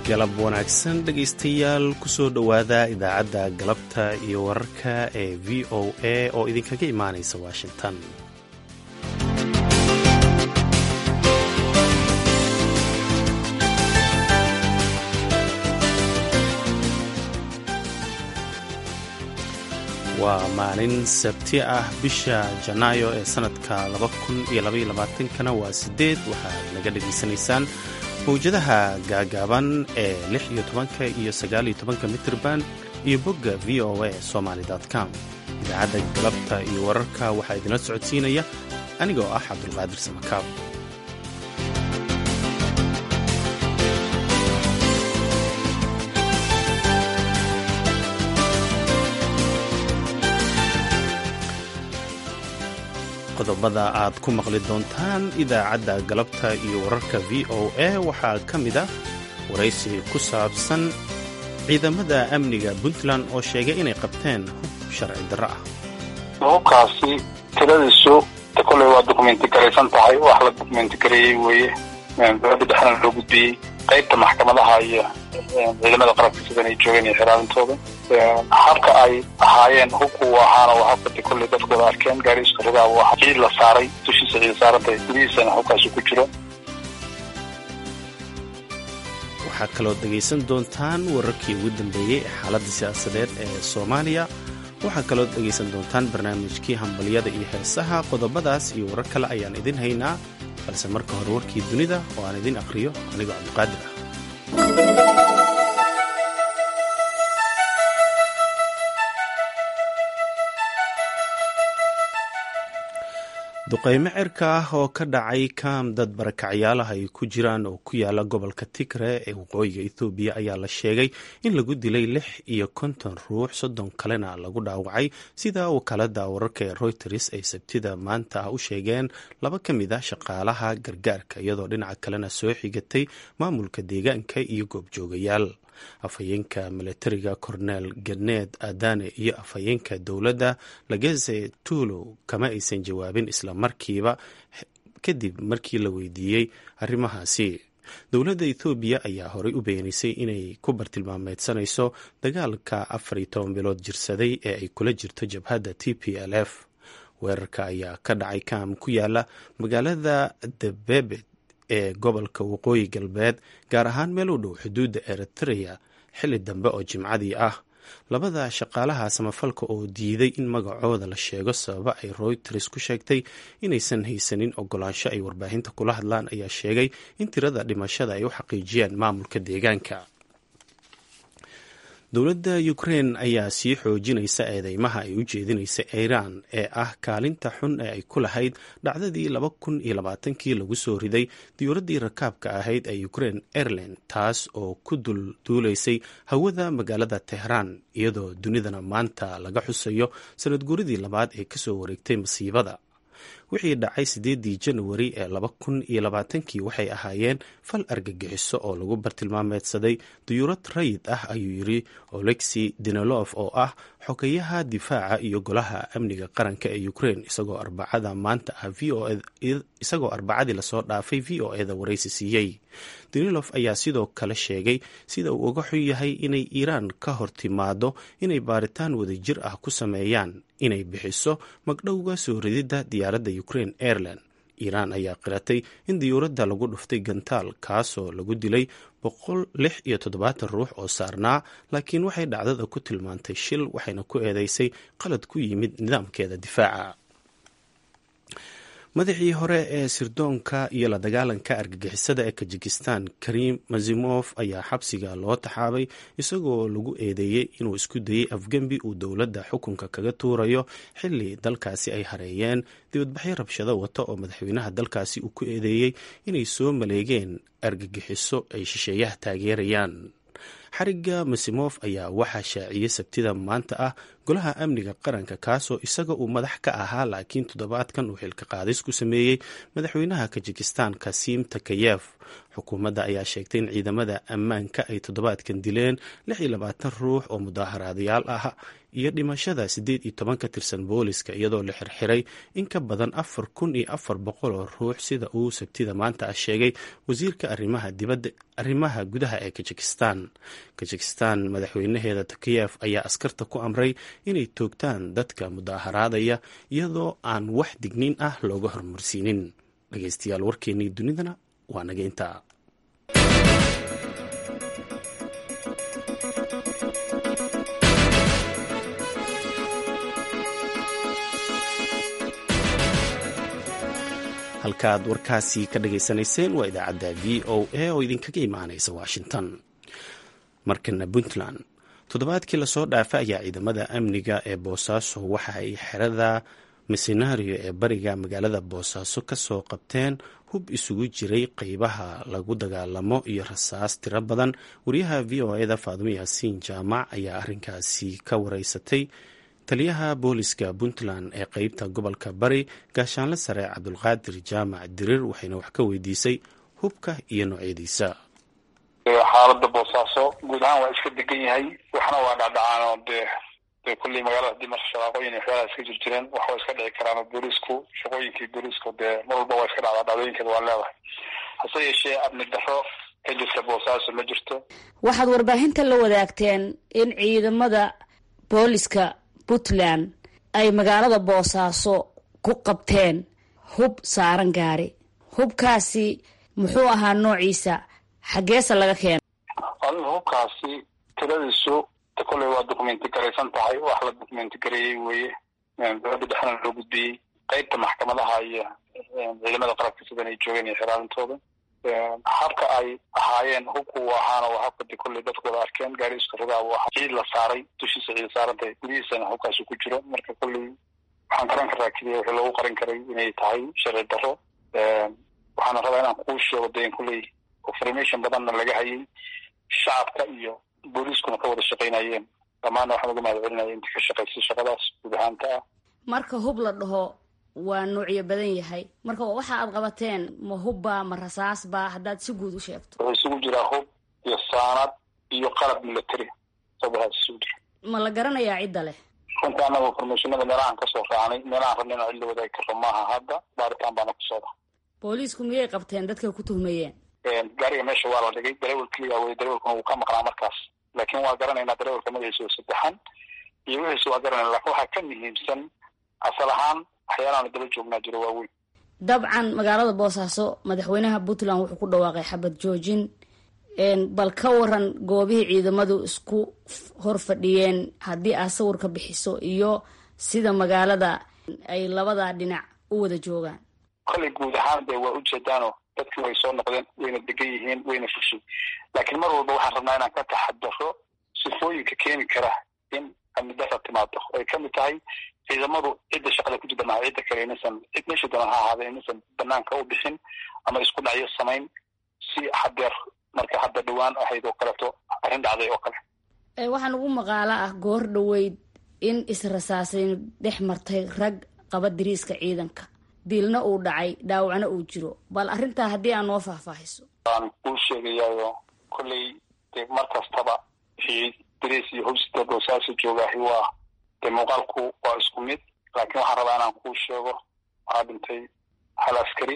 galab wanaagsan dhegaystayaal kusoo dhowaada idaacadda galabta iyo wararka ee v o a oo idinkaga imaanaysa washington waa maalin sabti ah bisha janaayo ee sanadka kana waa sideed waxaad naga dhegaysanaysaan mawjadaha gaagaaban ee lix iyo tobanka iyo sagaal iyo tobanka mitrban iyo bogga v o a somaly com idaacadda galabta iyo wararka waxaa idinla socodsiinaya anigoo ah cabdulqaadir samakaab qodobada aad ku maqli doontaan idaacadda galabta iyo wararka v o a waxaa ka mid ah waraysi ku saabsan ciidamada amniga puntland oo sheegay inay qabteen hub sharci darro ah hubkaasi tiradiisu koley waa dokumenti garaysan tahay wax la dokumenti gareeyey weeye dowladda dhexna loo gudbiyey qaybta maxkamadaha iyo ciidamada qarabka sidan ay joogeen iyo xiraarintooda habka ay ahaayeen hubku ahaana waa habkadi kolley dadkooda arkeen gaari iskaridaa waa ciid la saaray dushiisa ciid saarantay gudihiisana hubkaasi ku jiro waxaa kaloo dhegaysan doontaan wararkii ugu dambeeyey ee xaaladda siyaasadeed ee soomaaliya waxaa kaloo dhegaysan doontaan barnaamijkii hambalyada iyo heesaha qodobadaas iyo warar kale ayaan idin haynaa balse marka hore warkii dunida oo aan idin aqhriyo anigoo cabdiqaadir ah duqaymo cirka ah oo ka dhacay kaam dad barakacyaalaha ay ku jiraan oo ku yaala gobolka tigre ee waqooyiga ethoobiya ayaa la sheegay in lagu dilay lix iyo konton ruux soddon kalena lagu dhaawacay sida wakaalada wararka ee reuters ay sabtida maanta ah u sheegeen laba ka mid ah shaqaalaha gargaarka iyadoo dhinaca kalena soo xigatay maamulka deegaanka iyo goobjoogayaal afhayeenka milatariga cornel ganeed adane iyo afhayeenka dowladda lageze tuulo kama aysan jawaabin isla markiiba kadib markii la weydiiyey arrimahaasi dowladda ethoobiya ayaa horey u beenaysay inay ku bartilmaameedsanayso dagaalka afar iyo toban bilood jirsaday ee ay kula jirto jabhadda t p l f weerarka ayaa ka dhacay kaam ku yaala magaalada debebet ee gobolka waqooyi galbeed gaar ahaan meel u dhow xuduudda eritrea xilli dambe oo jimcadii ah labada shaqaalaha samafalka oo diiday in magacooda la sheego sababa ay reuters ku sheegtay inaysan haysanin ogolaansho ay warbaahinta kula hadlaan ayaa sheegay in tirada dhimashada ay u xaqiijiyeen maamulka deegaanka dowladda ukrein ayaa sii xoojinaysa eedeymaha ay u jeedinaysa iiraan ee ah kaalinta xun ee ay ku lahayd dhacdadii laba kun iyo labaatankii lagu soo riday diyuuraddii rakaabka ahayd ee ukrein airline taas oo ku dulduulaysay hawada magaalada tehraan iyadoo dunidana maanta laga xusayo sanad guuridii labaad ee kasoo wareegtay masiibada wixii dhacay siddeedii janawari ee laba kun iyo labaatankii waxay ahaayeen fal argagixiso oo lagu bartilmaameedsaday diyuurad rayid ah ayuu yiri olexi dinelof oo ah xogeyaha difaaca iyo golaha amniga qaranka ee ukrein isagoo arbacada maanta ah isagoo arbacadii lasoo dhaafay v o eda waraysi siiyey dinilof ayaa sidoo kale sheegay sida uu uga xun yahay inay iiraan ka hor timaado inay baaritaan wadajir ah ku sameeyaan inay bixiso magdhowga soo rididda diyaaradda ukraine airline iiraan ayaa qiratay in diyuuradda lagu dhuftay gantaal kaasoo lagu dilay boqol lix iyo toddobaatan ruux oo saarnaa laakiin waxay dhacdada ku tilmaantay shil waxayna ku eedeysay qalad ku yimid nidaamkeeda difaaca madaxii hore ee sirdoonka iyo la dagaalanka argagixisada ee kajikistan karim mazimof ayaa xabsiga loo taxaabay isagoo lagu eedeeyey inuu isku dayey afgembi uu dowladda xukunka kaga tuurayo xili dalkaasi ay hareeyeen dibadbaxyo rabshado wata oo madaxweynaha dalkaasi uu ku eedeeyey inay soo maleegeen argagixiso ay shisheeyaha taageerayaan xariga masimof ayaa waxaa shaaciyey sabtida maanta ah golaha amniga qaranka kaasoo isaga uu madax ka ahaa laakiin toddobaadkan uu xilka qaadis ku sameeyey madaxweynaha kajikistan kasim takayef xukuumadda ayaa sheegtay in ciidamada ammaanka ay toddobaadkan dileen lix iyo labaatan ruux oo mudaaharaadayaal ah iyo dhimashada siddeed iyo toban ka tirsan booliska iyadoo la xirxiray in ka badan afar kun iyo afar boqol oo ruux sida uu sabtida maanta ah sheegay wasiirka arrimaha dibadda arrimaha gudaha ee kajikistan kajikistan madaxweynaheeda takiyef ayaa askarta ku amray inay toogtaan dadka mudaaharaadaya iyadoo aan wax digniin ah looga hormarsiinin dhegeystayaal warkeennii dunidana waa nageynta halkaaad warkaasi ka dhageysanayseen waa idaacadda v o a oo idinkaga imaanaysa washington markana puntland toddobaadkii lasoo dhaafay ayaa ciidamada amniga ee boosaaso waxa ay xerada misenario ee bariga magaalada boosaaso ka soo qabteen hub isugu jiray qeybaha lagu dagaalamo iyo rasaas tiro badan wariyaha v o eda faadumo yaasiin jaamac ayaa arrinkaasi ka wareysatay taliyaha booliska puntland ee qeybta gobolka bari gaashaanle sare cabdulqaadir jaamac dirir waxayna wax ka weydiisay hubka iyo noocyadiisa xaalada boosaaso guud ahaan waa iska degan yahay waxna waa dhacdhacaan oo dee dee kulley magaalada hadii marka shaqaaqooyin iyo waxyaalaha iska jir jireen wax waa iska dhici karaan boolisku shaqooyinkii boolisku dee mar walba waa iska dhacdaa dhacdooyinkeeda waa leedahay hase yeeshee amni daro ka jirta boosaaso ma jirto waxaad warbaahinta la wadaagteen in ciidamada booliska puntland ay magaalada boosaaso ku qabteen hub saaran gaari hubkaasi muxuu ahaa noociisa xaggeese laga keena adiga hubkaasi tiradiisu kolley waa documenti garaysan tahay wax la documenti gareeyey weeye dowladda dhexna loo gudbiyey qeybta maxkamadaha iyo ciidamada qarabka sidan ay joogeen iyo xiraalintooda habka ay ahaayeen hubku uu ahaana waa habka de kolley dadku wada arkeen gaari iska rogaa buu ahaa ciid la saaray dushiisa ciid saarantahay gudihiisana hubkaasi ku jiro marka kolley waxaan garan karaa keliya wixii lagu qarin karay inay tahay sharci daro waxaana rabaa inaan kuu sheego de in kolley information badanna laga hayay shacabka iyo booliiskuna ka wada shaqaynayeen dhammaanna waxaan uga mahad celinaya intii ka shaqaysay shaqadaas guud ahaanta ah marka hub la dhaho waa noocyo badan yahay marka waxa aad qabateen ma hubba ma rasaasba haddaad si guud u sheegto wuxuu isugu jiraa hub iyo saanad iyo qalab military sabahaas isugu jira ma la garanayaa cidda leh runta annaga informationada meelahaan kasoo raacnay meelahaan rabna inaan cid la wadaagi karro maaha hadda baaritaan baana ku socda booliisku miyay qabteen dadkay ku tuhmayeen gaariga meesha waa la dhigay darawel keliya wey darawelkuna wuu ka maqnaa markaas laakiin waa garanaynaa darawelka magaciisa oo saddexan iyo wixiisa waa garanayna lakin waxaa ka muhiimsan asal ahaan waxyaalahaanu daba joognaa jiro waaweyn dabcan magaalada boosaaso madaxweynaha puntland wuxuu ku dhawaaqay xabad joojin bal ka waran goobihii ciidamadu isku hor fadhiyeen haddii aad sawir ka bixiso iyo sida magaalada ay labada dhinac u wada joogaan kolley guud ahaan de waa ujeedaano dadkii way soo noqdeen wayna degan yihiin wayna fushay laakiin mar walba waxaan rabnaa inaan ka taxadaro sifooyinka keeni kara in amni dara timaado ay kamid tahay ciidamadu cidda shaqada ku jirta maha cidda kale inaysan cid meesha doona ha ahaada inaysan banaanka u bixin ama isku dhacyo samayn si hadeer marka hadda dhawaan ahayd oo kaleeto arrin dhacday oo kale waxaan ugu maqaalo ah goor dhaweyd in israsaasayn dhex martay rag qaba diriiska ciidanka dilna uu dhacay dhaawacna uu jiro bal arrintaa haddii aan noo faahfaahiso waan kuu sheegayaayo kolley de mar kastaba wixii dariis iyo howsida boosaaso joogaahi waa dee muuqaalku waa isku mid laakiin waxaan rabaa inaan kuu sheego waxaa dhintay hal askari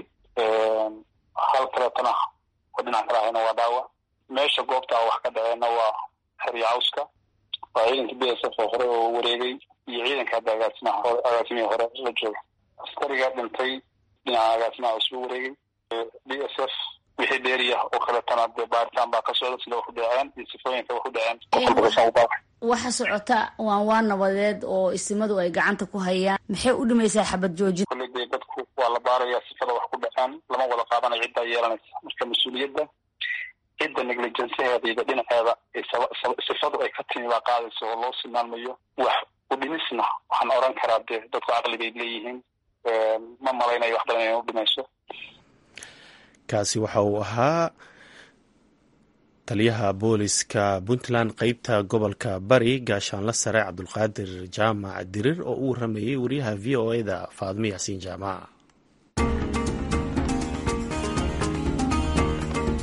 hal kaleetona oo dhinac kala ahayna waa dhaawac meesha goobta wax ka dhaceenna waa xerya cawska waa ciidanka b s f oo hore oo wareegay iyo ciidanka hadda agaasimaha hore agaasimihii hore la jooga askariga dhintay dhinaca agaasimaha cusba wareegay b s f wixii dheeriya oo kaleetana dee baaritaan baa ka socda sida wax u dhaceen iyo sifooyinka wax u dhaceen waxa socota waan waa nabadeed oo isimadu ay gacanta ku hayaan maxay u dhimaysaa xabad joojin kolley dee dadku waa la baarayaa sifada wax ku dhaceen lama wada qaadanayo ciddaa yeelanaysa marka mas-uuliyadda cidda negligenceheeda iyo dhinaceeda sifadu ay ka timi baa qaadaysa oo loo silmaanmayo wax u dhimisna waxaan oran karaa dee dadku caqli bay leeyihiin ma malaynayo wax badan inay u dhimayso kaasi waxa uu ahaa taliyaha booliska puntland qeybta gobolka bari gaashaanle sare cabdulqaadir jaamac dirir oo u waramayey wariyaha v o eda faadmo yaasiin jaamac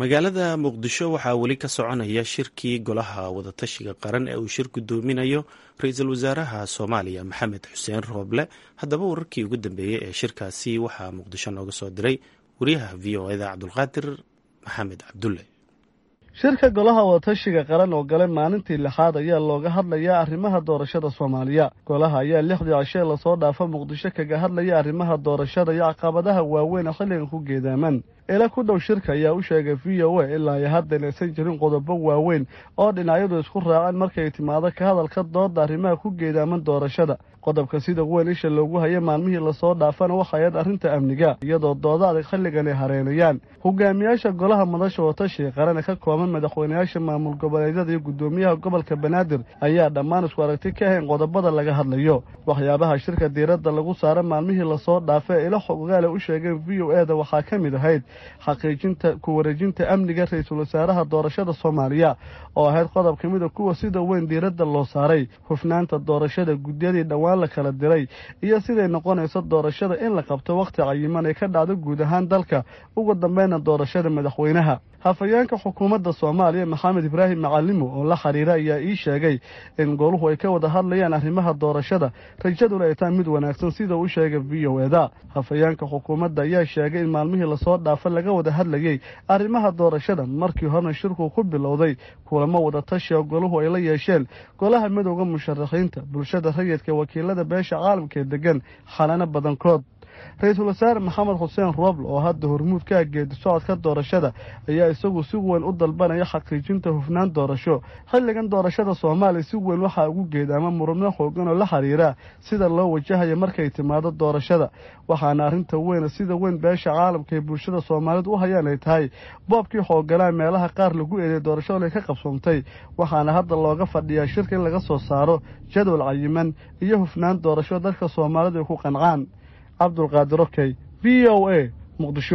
magaalada muqdisho waxaa weli ka soconaya shirkii golaha wadatashiga qaran ee uu shir gudoominayo ra-iisul wasaaraha soomaaliya maxamed xuseen rooble haddaba wararkii ugu dambeeyey ee shirkaasi waxaa muqdisho nooga soo diray wariyaha v o eda cabdulqaadir maxamed cabdulle shirka golaha wadatashiga qaran oo galay maalintii lixaad ayaa looga hadlayaa arrimaha doorashada soomaaliya golaha ayaa lixdii cishee lasoo dhaafa muqdisho kaga hadlaya arrimaha doorashada iyo caqabadaha waaweyn ee xilligan ku geedaaman ila ku dhow shirka ayaa u sheegay v o a ilaa iyo haddan aysan jirin qodobo waaweyn oo dhinacyadu isku raaceen markay timaado ka hadalka dooda arrimaha ku geedaaman doorashada qodobka sida weyn isha loogu haya maalmihii lasoo dhaafana waxayaed arrinta amniga iyadoo dooda adag xilligan ay hareynayaan hogaamiyaasha golaha madasha wadatashiga qaran ee ka kooban madaxweynayaasha maamul goboleedyada iyo guddoomiyaha gobolka banaadir ayaa dhammaan isku aragti ka ahayn qodobada laga hadlayo waxyaabaha shirka diiradda lagu saara maalmihii lasoo dhaafa ee ila xogaale u sheegeen v o eda waxaa ka mid ahayd xaqiijinta ku wareejinta amniga ra-iisul wasaaraha doorashada soomaaliya oo ahayd qodob ka mid a kuwa sida weyn diiradda loo saaray hufnaanta doorashada guddiyadii dhowaan la kala diray iyo siday noqonayso doorashada in la qabto wakhti cayiman ay ka dhacdo guud ahaan dalka ugu dambeyna doorashada madaxweynaha hafayeenka xukuumadda soomaaliya maxamed ibraahim macalimo oo la xiriira ayaa ii sheegay in goluhu ay ka wada hadlayaan arrimaha doorashada rajaduna ay tahay mid wanaagsan sida uu sheegay v o eda hafayeenka xukuumadda ayaa sheegay in maalmihii lasoo dhaafa laga wada hadlayey arrimaha doorashada markii horena shirku ku bilowday kulamo wada tashi oo goluhu ay la yeesheen golaha midowda musharaxiinta bulshada rayidka wakiilada beesha caalamka ee degan xalano badankood ra-iisul wasaare maxamed xuseen rooble oo hadda hormuud ka geedi socodka doorashada ayaa isagu si weyn u dalbanaya xaqiijinta hufnaan doorasho xilligan doorashada soomaaliya si weyn waxaa ugu geedaama murubno xoogan oo la xiriira sida loo wajahayo markay timaado doorashada waxaana arrinta weyna sida weyn beesha caalamka ee bulshada soomaalidu u hayaan ay tahay boobkii xooganaa meelaha qaar lagu eeday doorashadu ay ka qabsoomtay waxaana hadda looga fadhiyaa shirka in laga soo saaro jadwal cayiman iyo hufnaan doorasho dadka soomaalidu ay ku qancaan cabdulqaadir okey v o a muqdisho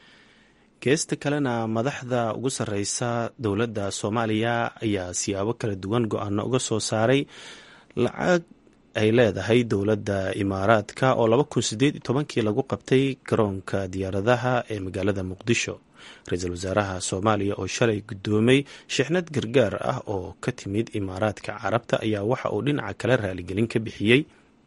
geesta kalena madaxda ugu sarreysa dowladda soomaaliya ayaa siyaabo kala duwan go-aano uga soo saaray lacag ay leedahay dowladda imaaraadka oo laba kun sideed iyo tobankii lagu qabtay garoonka diyaaradaha ee magaalada muqdisho ra-iisul wasaaraha soomaaliya oo shalay guddoomay shixnad gargaar ah oo ka timid imaaraadka carabta ayaa waxa uu dhinaca kale raaligelin ka bixiyey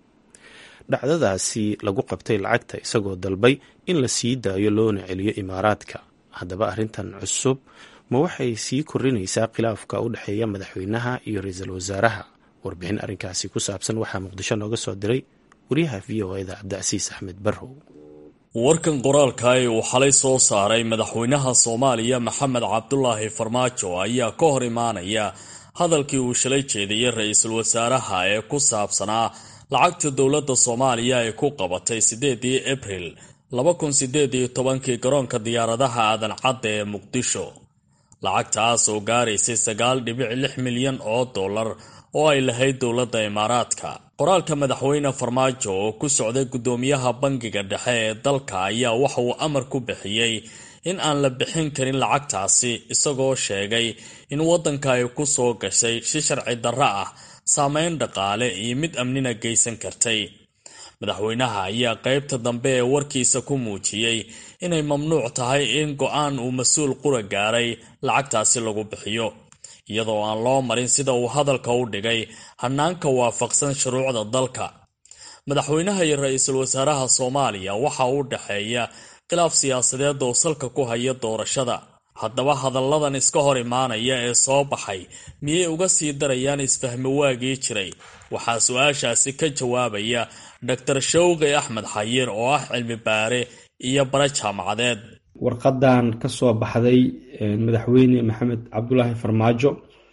dhacdadaasi lagu qabtay lacagta isagoo dalbay in la sii daayo loona celiyo imaaraadka haddaba arrintan cusub ma waxay sii korinaysaa khilaafka u dhexeeya madaxweynaha iyo ra-iisul wasaaraha warbixin arrinkaasi ku saabsan waxaa muqdisho nooga soo diray wariyaha v o eda cabdicasiis axmed barrow warkan qoraalka ee uu xalay soo saaray madaxweynaha soomaaliya maxamed cabdulaahi farmaajo ayaa ka hor imaanaya hadalkii uu shalay jeediyey ra-iisul wasaaraha ee ku saabsanaa lacagta dowladda soomaaliya ay ku qabatay siddeedii abril laba kun siddeed iyo tobankii garoonka diyaaradaha aadan cadda ee muqdisho lacagtaas oo gaaraysay sagaal dhibic lix milyan oo dollar oo ay lahayd dowladda imaaraadka qoraalka madaxweyne farmaajo oo ku socday guddoomiyaha bangiga dhexe ee dalka ayaa waxa uu amar ku bixiyey in aan la bixin karin lacagtaasi isagoo sheegay in waddanka ay ku soo gashay si sharci darro ah saameyn dhaqaale iyo mid amnina geysan kartay madaxweynaha ayaa qaybta dambe ee warkiisa ku muujiyey inay mamnuuc tahay in go-aan uu mas-uul qura gaaray lacagtaasi lagu bixiyo iyadoo aan loo marin sida uu hadalka u dhigay hanaanka waafaqsan shuruucda dalka madaxweynaha iyo ra-iisul wasaaraha soomaaliya waxa u dhexeeya khilaaf siyaasadeed oo salka ku haya doorashada haddaba hadalladan iska hor imaanaya ee soo baxay miyay uga sii darayaan isfahmi waagii jiray waxaa su-aashaasi ka jawaabaya doctor shawqi axmed xayiir oo ah cilmi baare iyo bare jaamacadeed warqadan ka soo baxday madaxweyne maxamed cabdulaahi farmaajo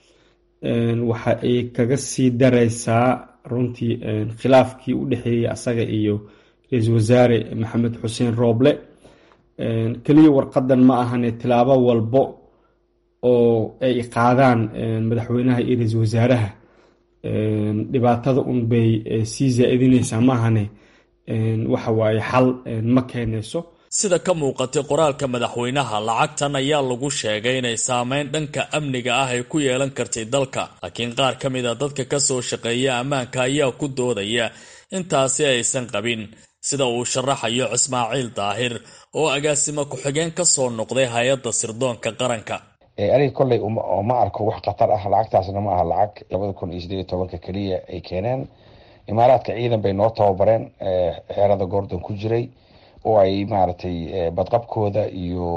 waxa ay kaga sii dareysaa runtii khilaafkii u dhexeeyey asaga iyo ra-iisul wasaare maxamed xuseen rooble keliya warqadan ma ahane tilaabo walbo oo ay qaadaan madaxweynaha iyo ra-iisul wasaaraha dhibaatada un bay sii zaa-idineysaa ma ahane waxa waaye xal ma keenayso sida ka muuqatay qoraalka madaxweynaha lacagtan ayaa lagu sheegay inay saameyn dhanka amniga ah ay ku yeelan kartay dalka laakiin qaar ka mid a dadka kasoo shaqeeya ammaanka ayaa ku doodaya intaasi aysan qabin sida uu sharaxayo ismaaciil daahir oo agaasimo ku-xigeen ka soo noqday hay-adda sirdoonka qaranka aniga kolley ma arko wax khatar ah lacagtaasna ma aha lacag labada kun iyo sideed iyo tobanka keliya ay keeneen imaaraadka ciidan bay noo tababareen xeerada gordon ku jiray oo ay maaragtay badqabkooda iyo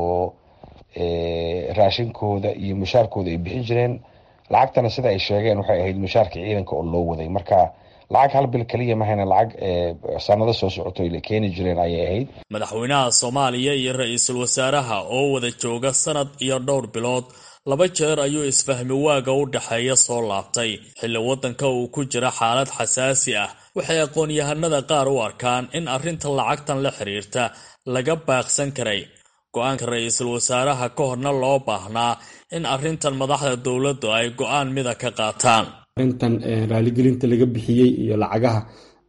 raashinkooda iyo mushaarkooda ay bixin jireen lacagtana sida ay sheegeen waxay ahayd mushaarka ciidanka oo loo waday marka lacag hal bil keliya mahayna lacag sanado soo socoto ay keeni jireen ayay ahayd madaxweynaha soomaaliya iyo ra-iisul wasaaraha oo wada jooga sanad iyo dhowr bilood laba jeer ayuu isfahmi waaga u dhexeeya soo laabtay xilli waddanka uu ku jira xaalad xasaasi ah waxay aqoon-yahanada qaar u arkaan in arrinta lacagtan la xiriirta laga baaqsan karay go-aanka ra-iisul wasaaraha ka horna loo baahnaa in arrintan madaxda dowladdu ay go-aan mida ka qaataan arrintan raaligelinta laga bixiyey iyo lacagaha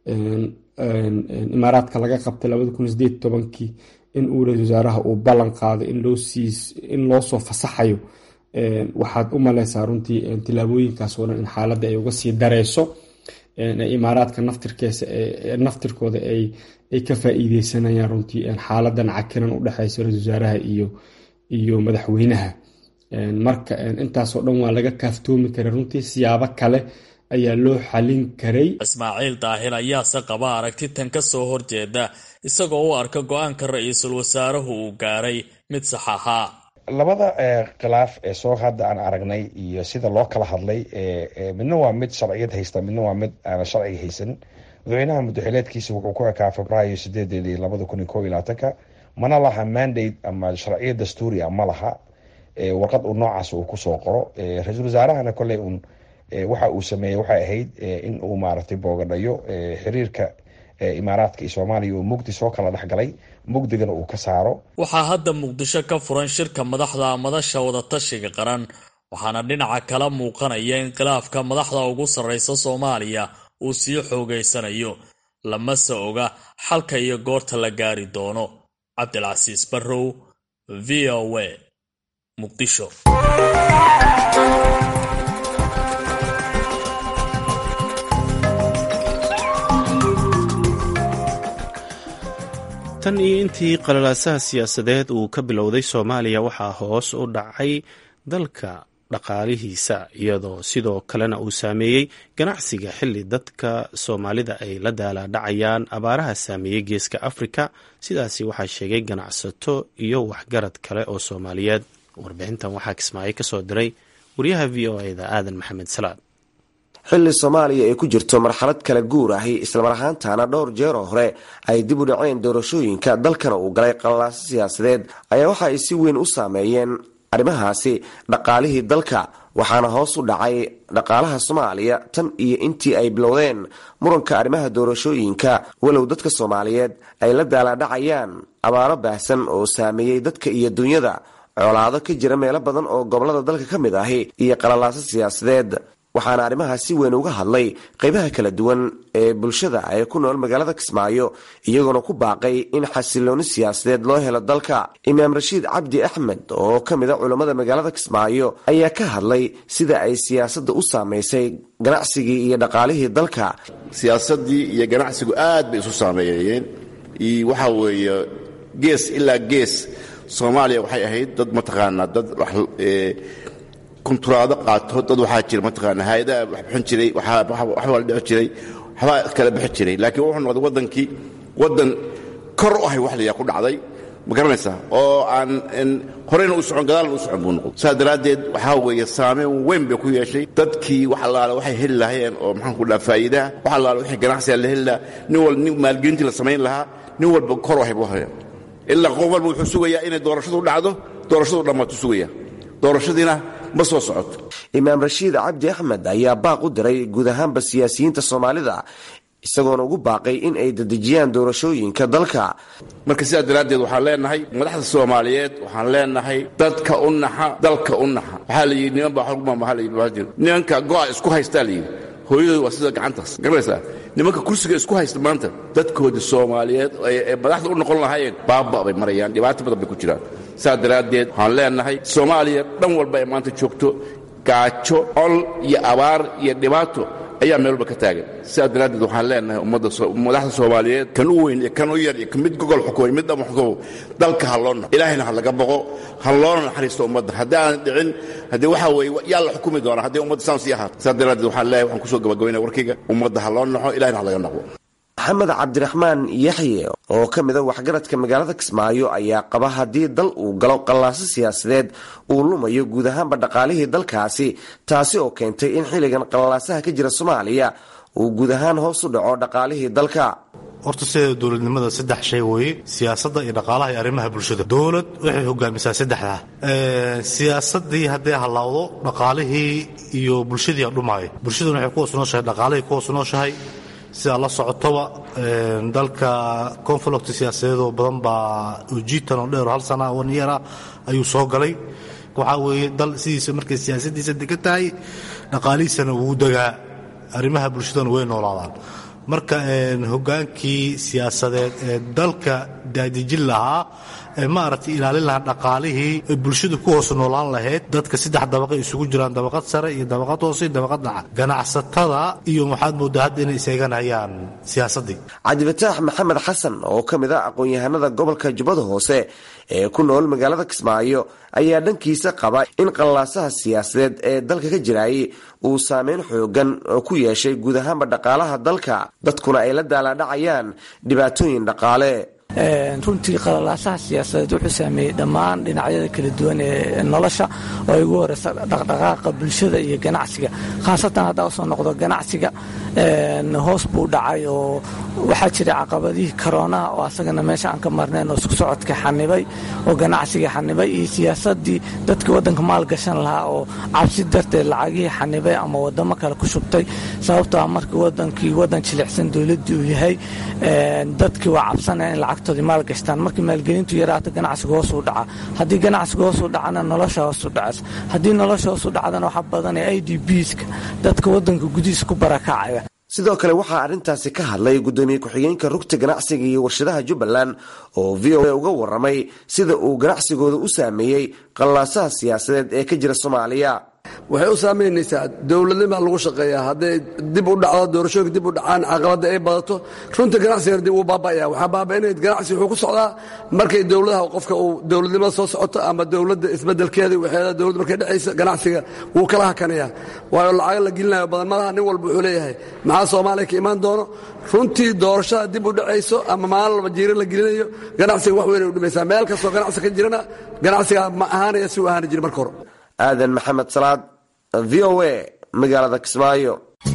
imaaraadka laga qabtay labada kun sideed tobankii in uu ra-isul wasaaraha uu ballan qaaday in loo siis in loo soo fasaxayo waxaad u maleysaa runtii tilaabooyinkaas oo dhan in xaaladda ay uga sii dareyso imaaraadka naftirkeesa naftirkooda ay ay ka faa-iideysanayaan runtii xaaladan cakiran u dhexeysa ra-isul wasaaraha iyo iyo madaxweynaha marka intaasoo dhan waa laga kaaftoomi karay runtii siyaabo kale ayaa loo xalin karay ismaaciil daahir ayaase qaba aragti tan ka soo horjeeda isagoo u arka go-aanka ra-iisul wasaaruhu uu gaaray mid sax ahaa labada khilaaf ee soo hadda aan aragnay iyo sida loo kala hadlay midna waa mid sharciyad haysta midna waa mid aana sharciga haysan madaxweynaha muddaxileedkiisa wuxuu ku ekaa febraayo sideedeedii labada kun iyo ko iyo labaatanka mana laha mandate ama sharciyad dastuuria ma laha warqad uu noocaas uu kusoo qoro ra-iisul wasaarahana kolley un waxa uu sameeyey waxay ahayd in uu maaragtay boogadhayo xiriirka imaaraadka iyo soomaaliya oo mugdi soo kala dhexgalay mugdigana uu ka saaro waxaa hadda muqdisho ka furan shirka madaxda madasha wadatashiga qaran waxaana dhinaca kala muuqanaya in khilaafka madaxda ugu sarreysa soomaaliya uu sii xoogeysanayo lamase oga xalka iyo goorta la gaari doono cabdilcasiis barrow v o a muqdisho tan iyo intii qalalaasaha siyaasadeed uu ka bilowday soomaaliya waxaa hoos u dhacay dalka dhaqaalihiisa iyadoo sidoo kalena uu saameeyey ganacsiga xilli dadka soomaalida ay la daalaadhacayaan abaaraha saameeyey geeska afrika sidaasi waxaa sheegay ganacsato iyo waxgarad kale oo soomaaliyeed warbixintan waxaa kismaayo kasoo diray wariyaha v o eda aadan maxamed salaad xilli soomaaliya ay ku jirto marxalad kala guur ahi islamar ahaantaana dhowr jeeroo hore ay dib u dhaceen doorashooyinka dalkana uu galay qalalaasa siyaasadeed ayaa waxa ay si weyn u saameeyeen arrimahaasi dhaqaalihii dalka waxaana hoos u dhacay dhaqaalaha soomaaliya tan iyo intii ay bilowdeen muranka arrimaha doorashooyinka walow dadka soomaaliyeed ay la daalaadhacayaan abaaro baahsan oo saameeyey dadka iyo dunyada colaado ka jira meelo badan oo gobolada dalka ka mid ahi iyo qalalaaso siyaasadeed waxaana arrimahaas si weyn uga hadlay qeybaha kala duwan ee bulshada ee ku nool magaalada kismaayo iyagoona ku baaqay in xasilooni siyaasadeed loo helo dalka imaam rashiid cabdi axmed oo ka mid a culammada magaalada kismaayo ayaa ka hadlay sida ay siyaasadda u saamaysay ganacsigii iyo dhaqaalihii dalka siyaasaddii iyo ganacsigu aad bay isu saameeyeen waxaa weeye gees ilaa gees soomaaliya waxay ahayd dad mataqaanaa dad kunturaado qaato dad waxaa jira mataqaana hay-adaha wax bixin jiray waxbaa la dhici jiray waxbaa kala bixi jiray laakiin wuxuu noqday waddankii waddan kor u ahay wax layaa ku dhacday ma garanaysaa oo aan horeyna u socon gadaalna u socon buu noqday saas daraaddeed waxaa weeye saameyn weyn bay ku yeeshay dadkii wax allaale waxay heli lahaayeen oo maxaan ku dhaha faa'iidaha wax allaale wixii ganacsiga la heli lahaa nin walba nin maalgelintii la samayn lahaa nin walba kor u ahay buu haya ilaa qof walba wuxuu sugayaa inay doorashadu dhacdo doorashadu dhammaatu sugaya doorashadiina ma soo socoto imaam rashiid cabdi axmed ayaa baaq u diray guud ahaanba siyaasiyiinta soomaalida isagoona ugu baaqay in ay dedejiyaan doorashooyinka dalka marka sidaas daraaddeed waxaan leenahay madaxda soomaaliyeed waxaan leenahay dadka u naxa dalka u naxa waxaa la yidhi niman baa xogmamahalayii nimanka go'a isku haystaa la yidhi hooyadooda waa sida gacantaas garanaysaa nimanka kursiga isku haysta maanta dadkoodii soomaaliyeed ee madaxda u noqon lahaayeen baaba bay marayaan dhibaato badan bay ku jiraan saas daraaddeed waxaan leenahay soomaaliya dhan walba ay maanta joogto gaajo col iyo abaar iyo dhibaato ayaa meel walba ka taagan sidaa daraaddeed waxaan leenahay ummadda madaxda soomaaliyeed kan u weyn iyo kan u yar iyo mid gogol xukumay mid dhama xukumo dalka ha loo naxo ilaahayna ha laga boqo ha loona naxariisto ummadda haddii aanan dhicin haddii waxaa weeye yaa la xukumi doonaa haddii ummadda saan sii ahaato sidaa daraaddeed waxaan leeyahay waxaan kusoo gabagabaynaya warkayga ummadda ha loo naxo ilahayna ha laga naqo maxamed cabdiraxmaan yaxye oo ka mid a waxgaradka magaalada kismaayo ayaa qaba haddii dal uu galo qallaaso siyaasadeed uu lumayo guud ahaanba dhaqaalihii dalkaasi taasi oo keentay in xilligan qallaasaha ka jira soomaaliya uu guud ahaan hoos u dhaco dhaqaalihii dalka horta sideeda dowladnimada saddex shay weeye siyaasadda iyo dhaqaalaha iyo arrimaha bulshada dowlad waxay hogaamisaa saddexdaa siyaasadii hadday hallawdo dhaqaalihii iyo bulshadii adhumaayo bulshaduna waxay ku hoos nooshahay dhaqaalihii ku hoos nooshahay sidaa la socotoba dalka conflict siyaasadeedoo badan baa ujiitan oo dheer hal sana one year ah ayuu soo galay waxaa weeye dal sidiisa markay siyaasadiisa degan tahay dhaqaalihiisana wuu degaa arrimaha bulshadana way noolaadaan marka hogaankii siyaasadeed ee dalka daadijin lahaa ee maaragtay ilaalin lahaa dhaqaalihii ee bulshadu ku hoos noolaan lahayd dadka saddex dabaqa isugu jiraan dabaqad sare iyo dabaqad hoose iyo dabaqad dhaca ganacsatada iyo waxaad moodaa hadda inay iseeganayaan siyaasaddii cabdifataax maxamed xasan oo ka mid ah aqoon-yahanada gobolka jubbada hoose ee ku nool magaalada kismaayo ayaa dhankiisa qaba in qallaasaha siyaasadeed ee dalka ka jiraayay uu saameyn xoogan oo ku yeeshay guud ahaanba dhaqaalaha dalka dadkuna ay la daalaadhacayaan dhibaatooyin dhaqaale runtii qalalaasaha siyaasadeed wuxuu saameeyey dhammaan dhinacyada kala duwan ee nolosha oo ay ugu horeysa dhaqdhaqaaqa bulshada iyo ganacsiga khaasatan haddaa usoo noqdo ganacsiga hoos buu dhacay oo waxaa jira caqabadihii koroonaha oo asagana meesha aan ka marnayn oo isku socodka xanibay oo ganacsiga xanibay iyo siyaasadii dadkii waddanka maalgashan lahaa oo cabsi darteed lacagihii xanibay ama wadamo kale ku shubtay sababtoo ah markii wadankii wadan jilicsan dowladdii uu yahay dadkii waa cabsanaya in lacagtoodii maalgashtaan markii maalgelintu yaraato ganacsiga hoos u dhaca haddii ganacsiga hoos u dhacana nolosha hoos u dhacaysa haddii nolosha hoos u dhacdana waxaa badanaya i d bska dadka wadanka gudihiisa ku barakacaya sidoo kale waxaa arrintaasi ka hadlay guddoomiye ku-xigeenka rugta ganacsiga iyo warshadaha jubbaland oo v o a uga waramay sida uu ganacsigooda u saameeyey qallaasaha siyaasadeed ee ka jira soomaaliya waxay u saamaynaysaa dowladnima lagu shaqeeyaa hadday dib u dhacdo doorashooyinka dib u dhacaan caqabadda ay badato runta ganacsigana dib uu baaba'aya waxaa baaba'inaya ganacsi wuxuu ku socdaa markay dowladaha qofka uu dowladnimada soo socoto ama dowladda isbeddelkeeda waxeeda dowladda markay dhexaysa ganacsiga wuu kala hakanaya waayo lacaga la gelinayo badan malaha nin walba wuxuu leeyahay maxaa soomaaliya ka imaan doono runtii doorashada dib u dhacayso ama maalin walba jiira la gelinayo ganacsiga wax weyn ay u dhimaysaa meel kastoo ganacsi ka jirana ganacsiga ma ahaanaya si uu ahaani jiri marka hore aadan maxamed salaad v o a magaalada kismaayo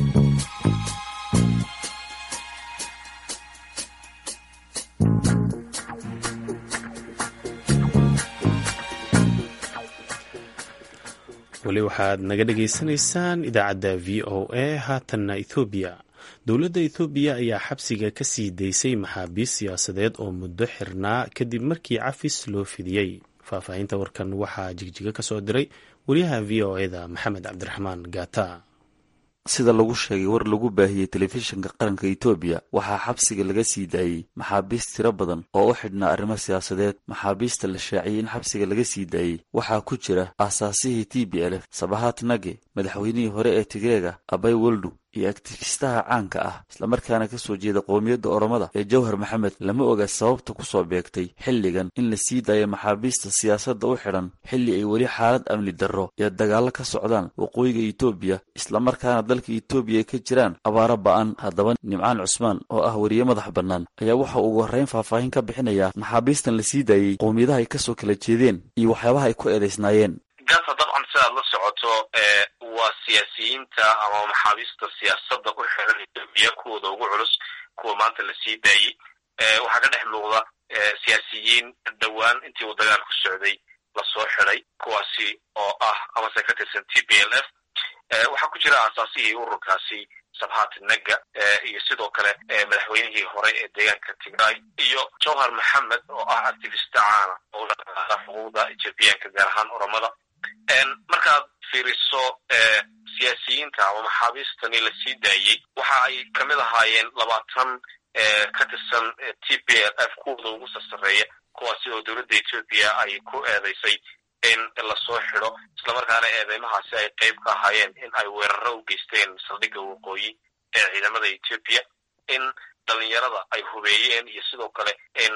weli waxaad naga dhagaysanaysaan idaacadda v o a haatanna ethoobiya dowladda ethoobiya ayaa xabsiga ka sii daysay maxaabiist siyaasadeed oo muddo xirnaa kadib markii cafis loo fidiyey faahfaahinta warkan waxaa jigjiga ka soo diray wariyaha v o eda maxamed cabdiraxmaan gaata sida lagu sheegay war lagu baahiyey telefishinka qaranka etoobiya waxaa xabsiga laga sii daayey maxaabiist tiro badan oo u xidhnaa arrimo siyaasadeed maxaabiista la shaaciyey in xabsiga laga sii daayey waxaa ku jira aasaasihii t b lf sabahat nage madaxweynihii hore ee tigreega abay weldu iyo aktifistaha caanka ah islamarkaana ka soo jeeda qowmiyadda oromada ee jawhar maxamed lama oga sababta ku soo beegtay xilligan in la sii daayo maxaabiista siyaasadda u xidhan xilli ay weli xaalad amni darro iyo dagaallo ka socdaan waqooyiga etoobiya islamarkaana dalka etoobiya ay ka jiraan abaaro ba'an haddaba nimcaan cusmaan oo ah weriye madax bannaan ayaa waxa ugu horrayn faahfaahin ka bixinaya maxaabiistan la sii daayey qowmiyadaha ay ka soo kala jeedeen iyo waxyaabaha ay ku eedaysnaayeen gaasa dabcan sidaad la socoto waa siyaasiyiinta ama maxaabiista siyaasadda u xiran etoobiya kuwooda ugu culus kuwa maanta la sii daayey waxaa ka dhex muuqda siyaasiyiin dhowaan intii uu dagaalku socday lasoo xiday kuwaasi oo ah amase ka tirsan t b l f waxaa ku jira aasaasihii ururkaasi sabhat naga iyo sidoo kale madaxweynihii hore ee deegaanka tigray iyo jawhar maxamed oo ah activista caana oo la xuquuqda etoobiyaanka gaar ahaan oromada markaad fiiriso siyaasiyiinta ama maxaabiistani la sii daayey waxa ay kamid ahaayeen labaatan ka tirsan t b l f kuwooda ugu sarsareeya kuwaasi oo dowladda etoobiya ay ku eedeysay in lasoo xidho islamarkaana eedeymahaasi ay qayb ka ahaayeen in ay weeraro u geysteen saldhigga waqooyi ee ciidamada etoobiya in dhalinyarada ay hubeeyeen iyo sidoo kale in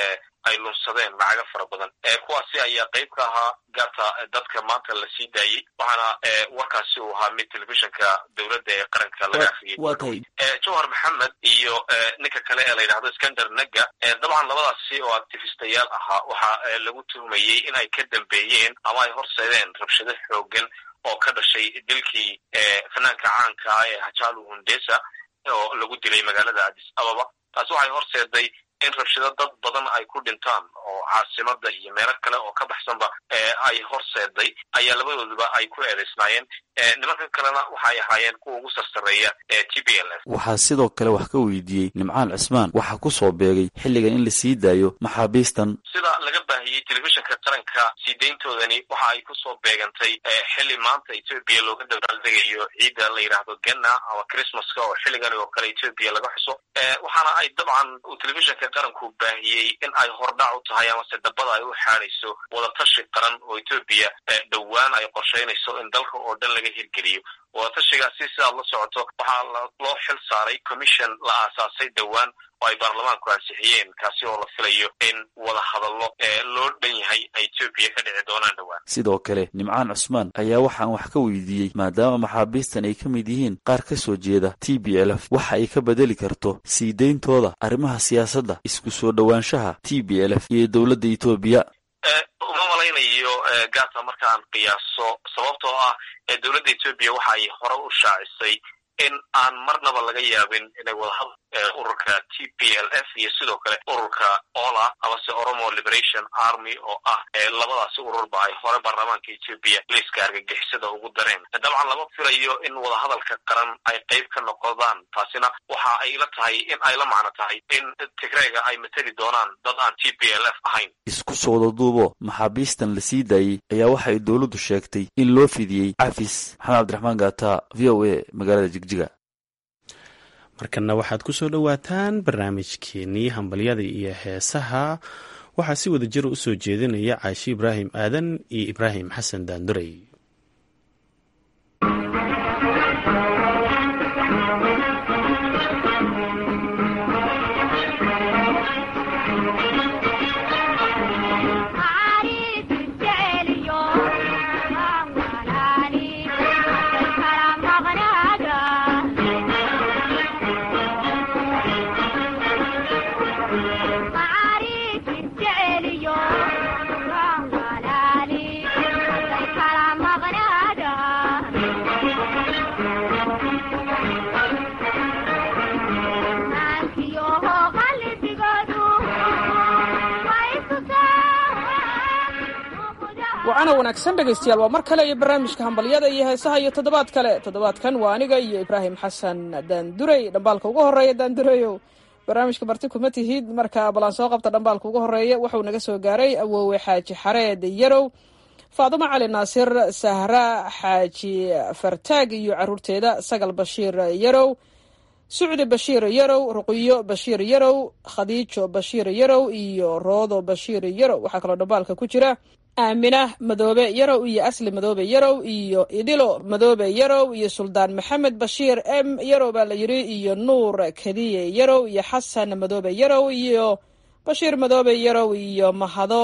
ay lunsadeen lacago fara badan kuwaasi ayaa qayb ka ahaa gaarta dadka maanta la sii daayey waxaana warkaasi uu ahaa mid telefishinka dowladda ee qaranka laga afriyey jawhar maxamed iyo ninka kale ee la yidhahdo skander naga dabcan labadaasi oo actifistayaal ahaa waxaa lagu tuhmayey in ay ka dambeeyeen ama ay horseedeen rabshado xoogan oo ka dhashay dilkii fanaanka caanka ah ee hajalu hundesa oo lagu dilay magaalada addis ababa taasi waxay horseeday in rabshado dad badan ay ku dhintaan oo caasimada iyo meelo kale oo ka baxsanba ay horseeday ayaa labadooduba ay ku eedeysnaayeen nimankan kalena waxay ahaayeen kuwa ugu sarsareeya ee t b l f waxaa sidoo kale wax ka weydiiyey nimcaan cismaan waxaa ku soo beegay xilligan in la sii daayo maxaabiistan sida laga baahiyey telefishinka qaranka sii dayntoodani waxa ay kusoo beegantay xilli maanta etoobiya looga dabaaldegayo ciidda la yidhaahdo ganna ama christmaska oo xilligan oo kale etoobiya laga xuso waxaana ay dabcan uu telefishinka qaranku baahiyey in ay hordhac u tahay amase dabada ay u xaadayso wadatashi qaran oo etoobiya dhowaan ay qorshaynayso in dalka oo dhan laga hirgeliyo wadatashigaasi sidaad la socoto waxaa loo xil saaray commission la aasaasay dhowaan oo ay baarlamaanku ansixiyeen kaasi oo la filayo in wada hadallo loo dhan yahay ay etoobiya ka dhici doonaan dhowaan sidoo kale nimcaan cusmaan ayaa waxaan wax ka weydiiyey maadaama maxaabiistan ay ka mid yihiin qaar ka soo jeeda t b l f waxa ay ka bedeli karto sii deyntooda arrimaha siyaasadda isku soo dhowaanshaha t b l f iyo dowladda etoobiya uma malaynayo gaata markaan qiyaaso sababtoo ah dowladda etoobiya waxa ay hore u shaacisay in aan marnaba laga yaabin inay wadahadal ururka t p l f iyo sidoo kale ururka ola amase oromo liberation army oo ah labadaasi ururba ay hore baarlamaanka etoobiya liiska argagixisada ugu dareen dabcan lama filayo in wadahadalka qaran ay qayb ka noqdaan taasina waxa ay la tahay in ay la macno tahay in tigreega ay mateli doonaan dad aan t p l f ahayn isku soo wadaduubo maxaabiistan la sii daayey ayaa waxa ay dowladdu sheegtay in loo fidiyey cafis maxamed cabdiraxmaan gaata v o a magaalada jigjiga markana waxaad ku soo dhowaataan barnaamijkeenii hambalyada iyo heesaha waxaa si wada jira u soo jeedinaya caashi ibraahim aadan iyo ibraahim xasan daanduray wacana wanaagsan dhegaystayaal waa mar kale iyo barnaamijka hambalyada iyo heesaha iyo toddobaad kale toddobaadkan waa aniga iyo ibraahim xasan daandurey dhambaalka ugu horeeya daandureyow barnaamijka marti kuma tihid marka balan soo qabta dhambaalka ugu horeeya wuxuu naga soo gaaray awoowe xaaji xareed yarow faadumo cali naasir sahra xaaji fartaag iyo caruurteeda sagal bashiir yarow sucdi bashiir yarow ruqiyo bashiir yarow khadiijo bashiir yarow iyo roodo bashiir yarow waxaa kaloo dhambaalka ku jira aamina madoobe yarow iyo asli madoobe yarow iyo idilo madoobe yarow iyo suldaan maxamed bashiir m yarow baa la yidhi iyo nuur kadiye yarow iyo xasan madoobe yarow iyo bashiir madoobe yarow iyo mahado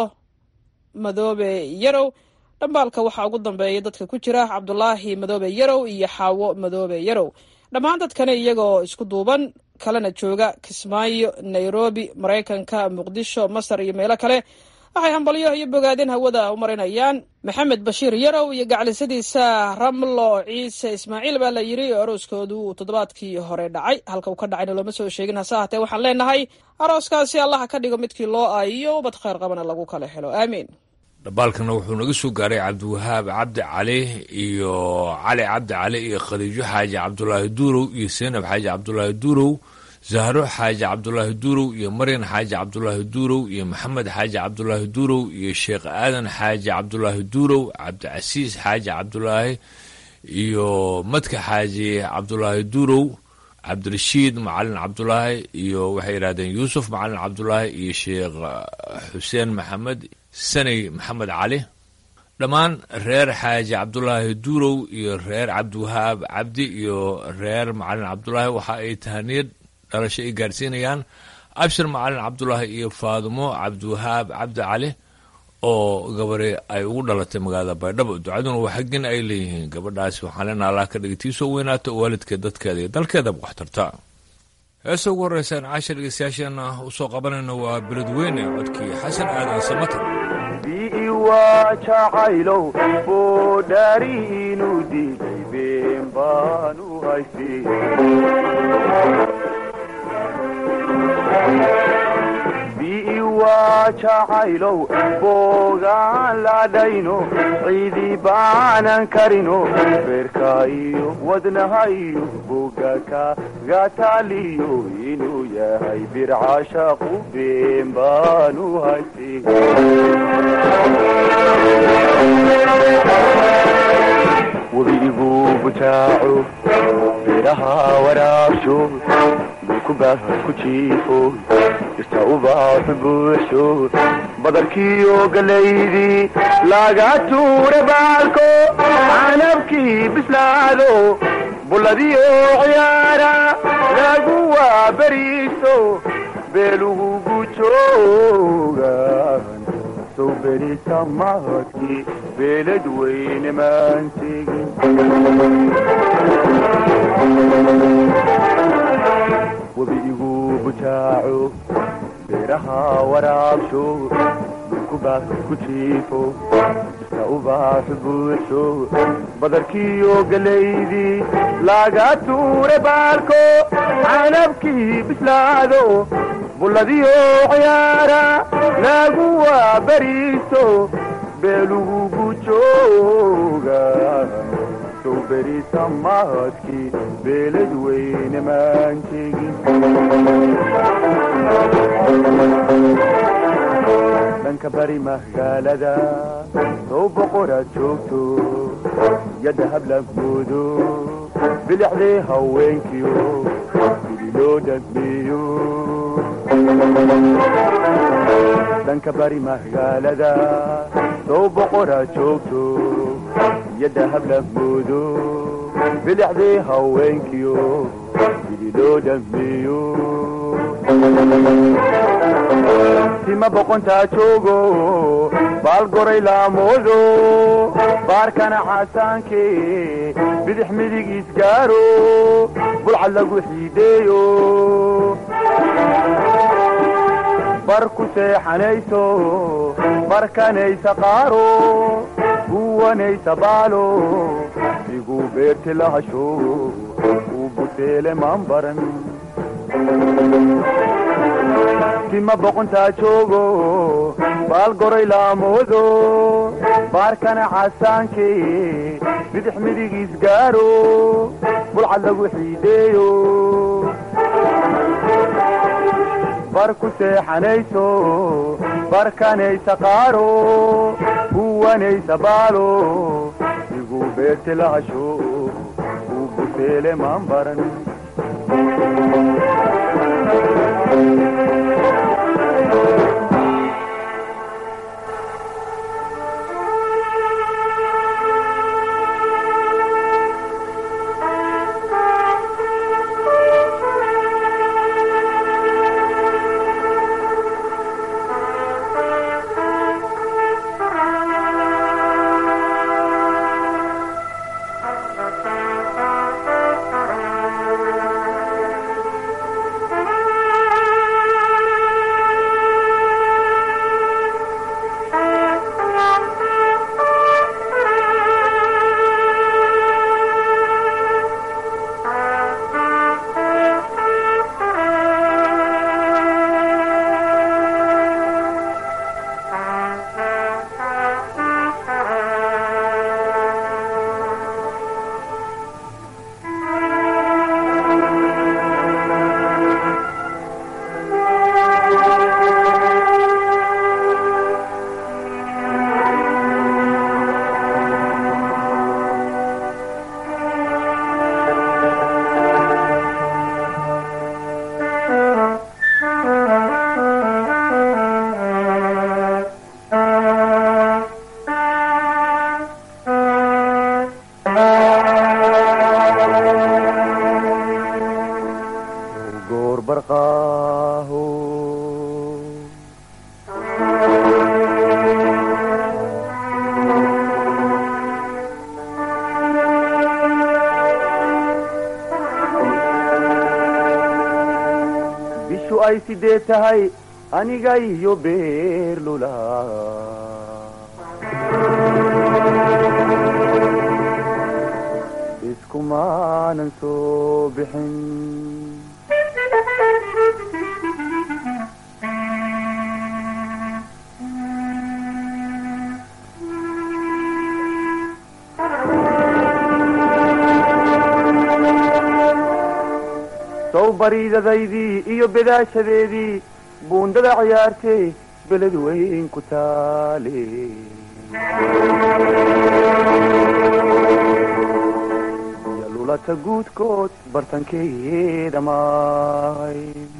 madoobe yarow dhambaalka waxaa ugu dambeeya dadka ku jira cabdulaahi madoobe yarow iyo xaawo madoobe yarow dhammaan dadkani iyagoo isku duuban kalena jooga kismaayo nairobi maraykanka muqdisho masar iyo meelo kale waxay hambalyo iyo bogaadin hawada u marinayaan maxamed bashiir yarow iyo gaclisadiisa ramlo ciise ismaaciil baa la yidhi oo arooskoodu uu toddobaadkii hore dhacay halka uu ka dhacayna looma soo sheegin hase ahatee waxaan leenahay arooskaasi allaha ka dhigo midkii loo aayiyo ubad khayr qabana lagu kala helo aamiin dhambaalkana wuxuu naga soo gaaray cabdiwahaab cabdi cali iyo cali cabdi cali iyo khadiijo xaaji cabdulaahi duurow iyo seenab xaaji cabdulaahi duurow zahro xaaji cabdulaahi duurow iyo maryan xaaji cabdulaahi duurow iyo maxamed xaaji cabdulaahi duurow iyo sheekh aadan xaaji cabdulaahi duurow cabdicasiis xaaji cabdulaahi iyo madka xaaji cabdulaahi duurow cabdirashiid macalin cabdulaahi iyo waxay yidhahdeen yuusuf macalin cabdulaahi iyo sheekh xuseen maxamed sanay maxamed cali dhammaan reer xaaji cabdulaahi duurow iyo reer cabdiwahaab cabdi iyo reer macalin cabdulaahi waxa ay tahaniyad dhalasho ay gaarsiinayaan abshir macalin cabdulaahi iyo faadumo cabdiwahaab cabdi cali oo gabari ay ugu dhalatay magaalada baydhabo ducaduna waa xaggin ay leeyihiin gabadhaasi waxaan leenaha allah ka dhigay tiisoo weynaato oo waalidkeed dadkeeda iyo dalkeedaba wax tarta heesa ugu horreysaan cashar dhegeystayaasheena usoo qabanayno waa beledweyne codkii xasan aadan samatar waa jacaylow boodhaari inuu diiday been baanu haystay bii waa jacaylow boogaan ladhayno ciidii baanan karino beerka iyo wadnaha iyo boga kagataaliyo inuu yahay bircashaqu been baanu haystay webigu bujaaco beeraha waraabsho dukubaah ku jiifo irta ubaaxu buuxsho badarkiiyo galaydii laga tuura baalko canabkii bislaado bulladiyo ciyaara lagu waaberiiso beelugu gujoogan sow berita mahadkii beelad weyne maan tegin webiigu bujaaco beeraha waraabsho dukubaah ku jiifo iska ubaax buuxsho badarkiiyo galaydii laga tuura baalko canabkii bislaado bulladiyo ciyaara lagu waaberiiso beelugu gujooga sow berita mahadkii beelad weyne maan tegin dhanka bari magaalada sow boqoraad joogto yadda hablagoodo bilixdii haweenkiyo bili loo dhagmeeyo dhanka bari magaalada sow boqoraad joogto yadda hablagoodo bilixdii haweenkiyo bili loo dhagmeeyo tima boqontaa joogo baal goray laamoodo baarkana xasaanke bidix midig isgaaro bulcad lagu xiideeyo bar ku seexanayso barkanaysa qaaro guwanaysa baalo igu beerti lahasho uu buteele maan baran tima boqontaa joogo baal goray laamoodo baarkana xasaanke bidix midig isgaaro bulcad lagu xiideeyo bar ku seexanayso barkanaysa qaaro guwanaysa baalo igu beerti lahasho uu buteele maan baran maaho bishu ay sidee tahay aniga iyo beerlula iskumaanan soo bixin sow bariidadaydii iyo bedaashadeedii buundada ciyaartay beled weyn ku taale iyo lulata guudkood bartankeeda maay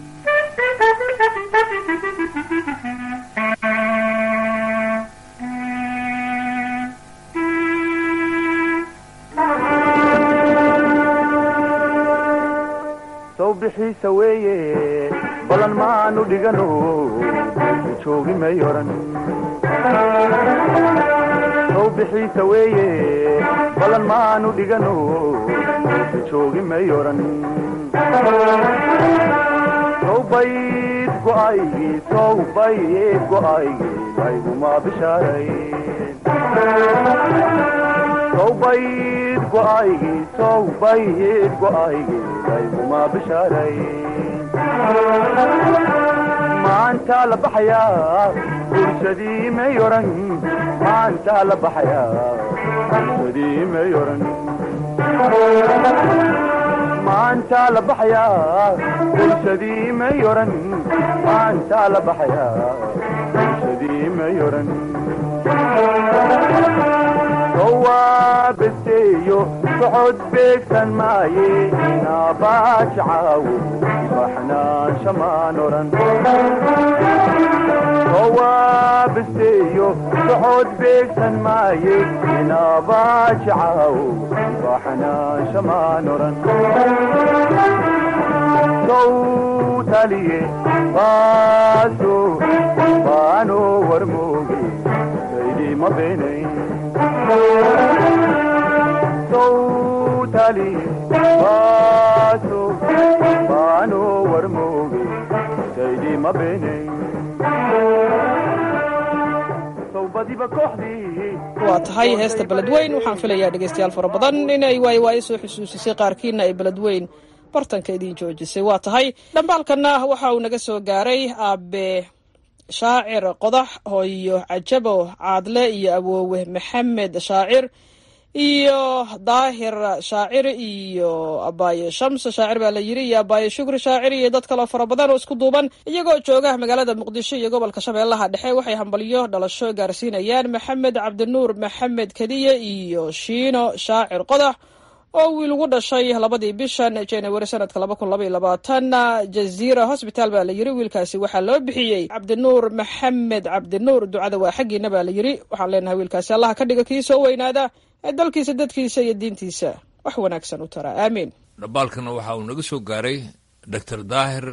sow bixiisa weeye balan maanu dhigano joogi may oran sow bixiisa weeye balan maanu dhigano joogi may oran sow bayd go'aygii sow bayd go'aygii layguma bishaaray sow bayd go'aygii sow bayd go'aygii layguma bishaaray maanta la baxayaa bulshadii may oran maanta la baxayaa bulshadii may oran maanta la baxayaa bulshadii may oran maanta la baxayaa bulshadii may oran sowaabaseeyo socod beegsan maaye naabaaji caawo baxnaansha maan oran sowaabaseeyo socod beegsan maaye naabaaji caawo baxnaansha maan oran sowtaliye baaso baano warmooge saydima beenayn sowtali baaso baano warmooge saydima beenayn sowbadiba kooxdii waa tahay heesta beledweyn waxaan filayaa dhegaystayaal fara badan inay waayo waayo soo xusuusisay qaarkiina ay beledweyn bartanka idiin joojisay waa tahay dhambaalkanna waxa uu naga soo gaaray aabe shaacir qodax hooyo cajabo caadle iyo awoowe maxamed shaacir iyo daahir shaacir iyo abaaye shamse shaacir baa la yiri iyo abaaye shukri shaacir iyo dad kaloo fara badan oo isku duuban iyagoo jooga magaalada muqdisho iyo gobolka shabeellaha dhexe waxay hambalyo dhalasho gaarsiinayaan maxamed cabdinuur maxamed kadiye iyo shiino shaacir qodax oo wiil ugu dhashay labadii bishan january sanadka laba kun labaiyo labaatan jaziira hosbitaal baa la yiri wiilkaasi waxaa loo bixiyey cabdinuur maxamed cabdinuur ducada waa xaggiina baa la yiri waxaan leenahay wiilkaasi allaha ka dhiga kii soo weynaada ee dalkiisa dadkiisa iyo diintiisa wax wanaagsan u taraa aamiin dhambaalkana waxa uu naga soo gaaray doctor daahir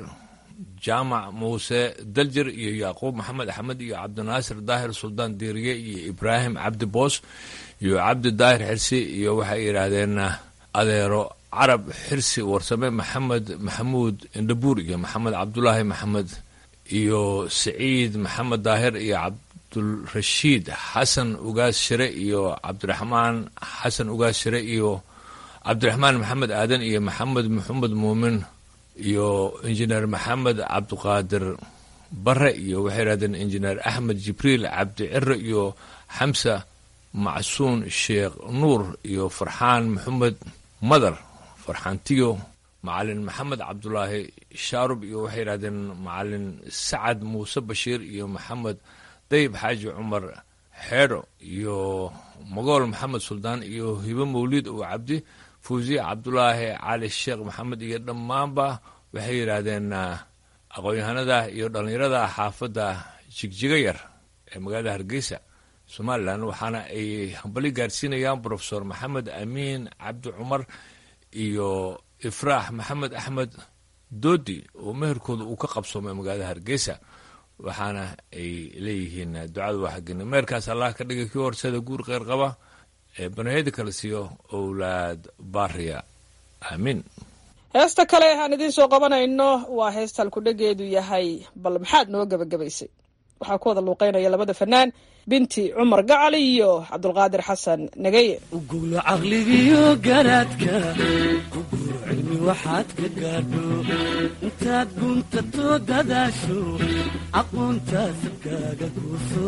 jaamac muuse daljir iyo yacquub maxamed axmed iyo cabdinaasir daahir suldaan diiriye iyo ibraahim cabdi boos iyo cabdi daahir xirsi iyo waxay yidhaahdeen adeero carab xirsi warsame maxamed maxamuud indhabuur iyo maxamed cabdulaahi maxamed iyo saciid maxamed daahir iyo cabdulrashiid xasan ugaas shire iyo cabdiraxmaan xasan ugaas shire iyo cabdiraxmaan maxamed aadan iyo maxamed maxamed muumin iyo injineer maxamed cabdiqaadir bare iyo waxay yidhahdeen injineer axmed jibriil cabdi cire iyo xamsa macsuun sheekh nuur iyo farxaan maxamed madar farxaantiyo macalin maxamed cabdulaahi shaarub iyo waxay yidhahdeen macalin sacad muuse bashiir iyo maxamed dayib xaaji cumar xeedho iyo mogool maxamed suldaan iyo hibo mawliid oo cabdi fuusiye cabdulaahi cali sheekh maxamed iyo dhammaanba waxay yidhaahdeen aqoon-yahanada iyo dhallinyarada xaafadda jigjiga yar ee magaalada hargeysa somalilan waxaana ay hambali gaarsiinayaan brofesor maxamed amiin cabdi cumar iyo ifraax maxamed axmed doodi oo meherkooda uu ka qabsoomay magaalada hargeysa waxaana ay leeyihiin ducada waa xagina meherkaas allah ka dhigay kii horsada guur kheyr qaba ee banayada kala siiyo owlaad baariya aamiin heesta kale aan idiin soo qabanayno waa heesta halkudhegeedu yahay bal maxaad noo gebagabaysay waxaa ku wada luuqeynaya labada fanaan binti cumar gacal iyo cabdulqaadir xasan nageye ugulo caqligiyo garaadka ugulo cilmi waxaad ka gaadho intaad guntato dadaasho aqoontaas kaaga guuso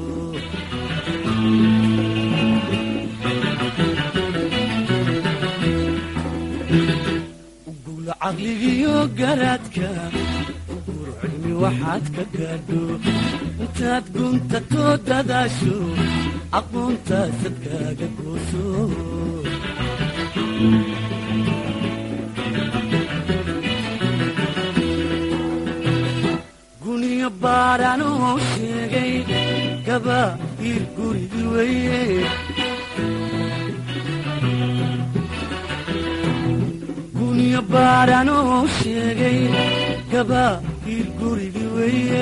ugulo caqligiyo garaadka ugulo cilmi waxaad ka gaadho intaad guntato dadaasho aqoontaasad kaaga gooso guniyo baadhanoo sheegay gaba ir gurigi weye guniyo baadhanoo sheegay gaba ir gurigi weye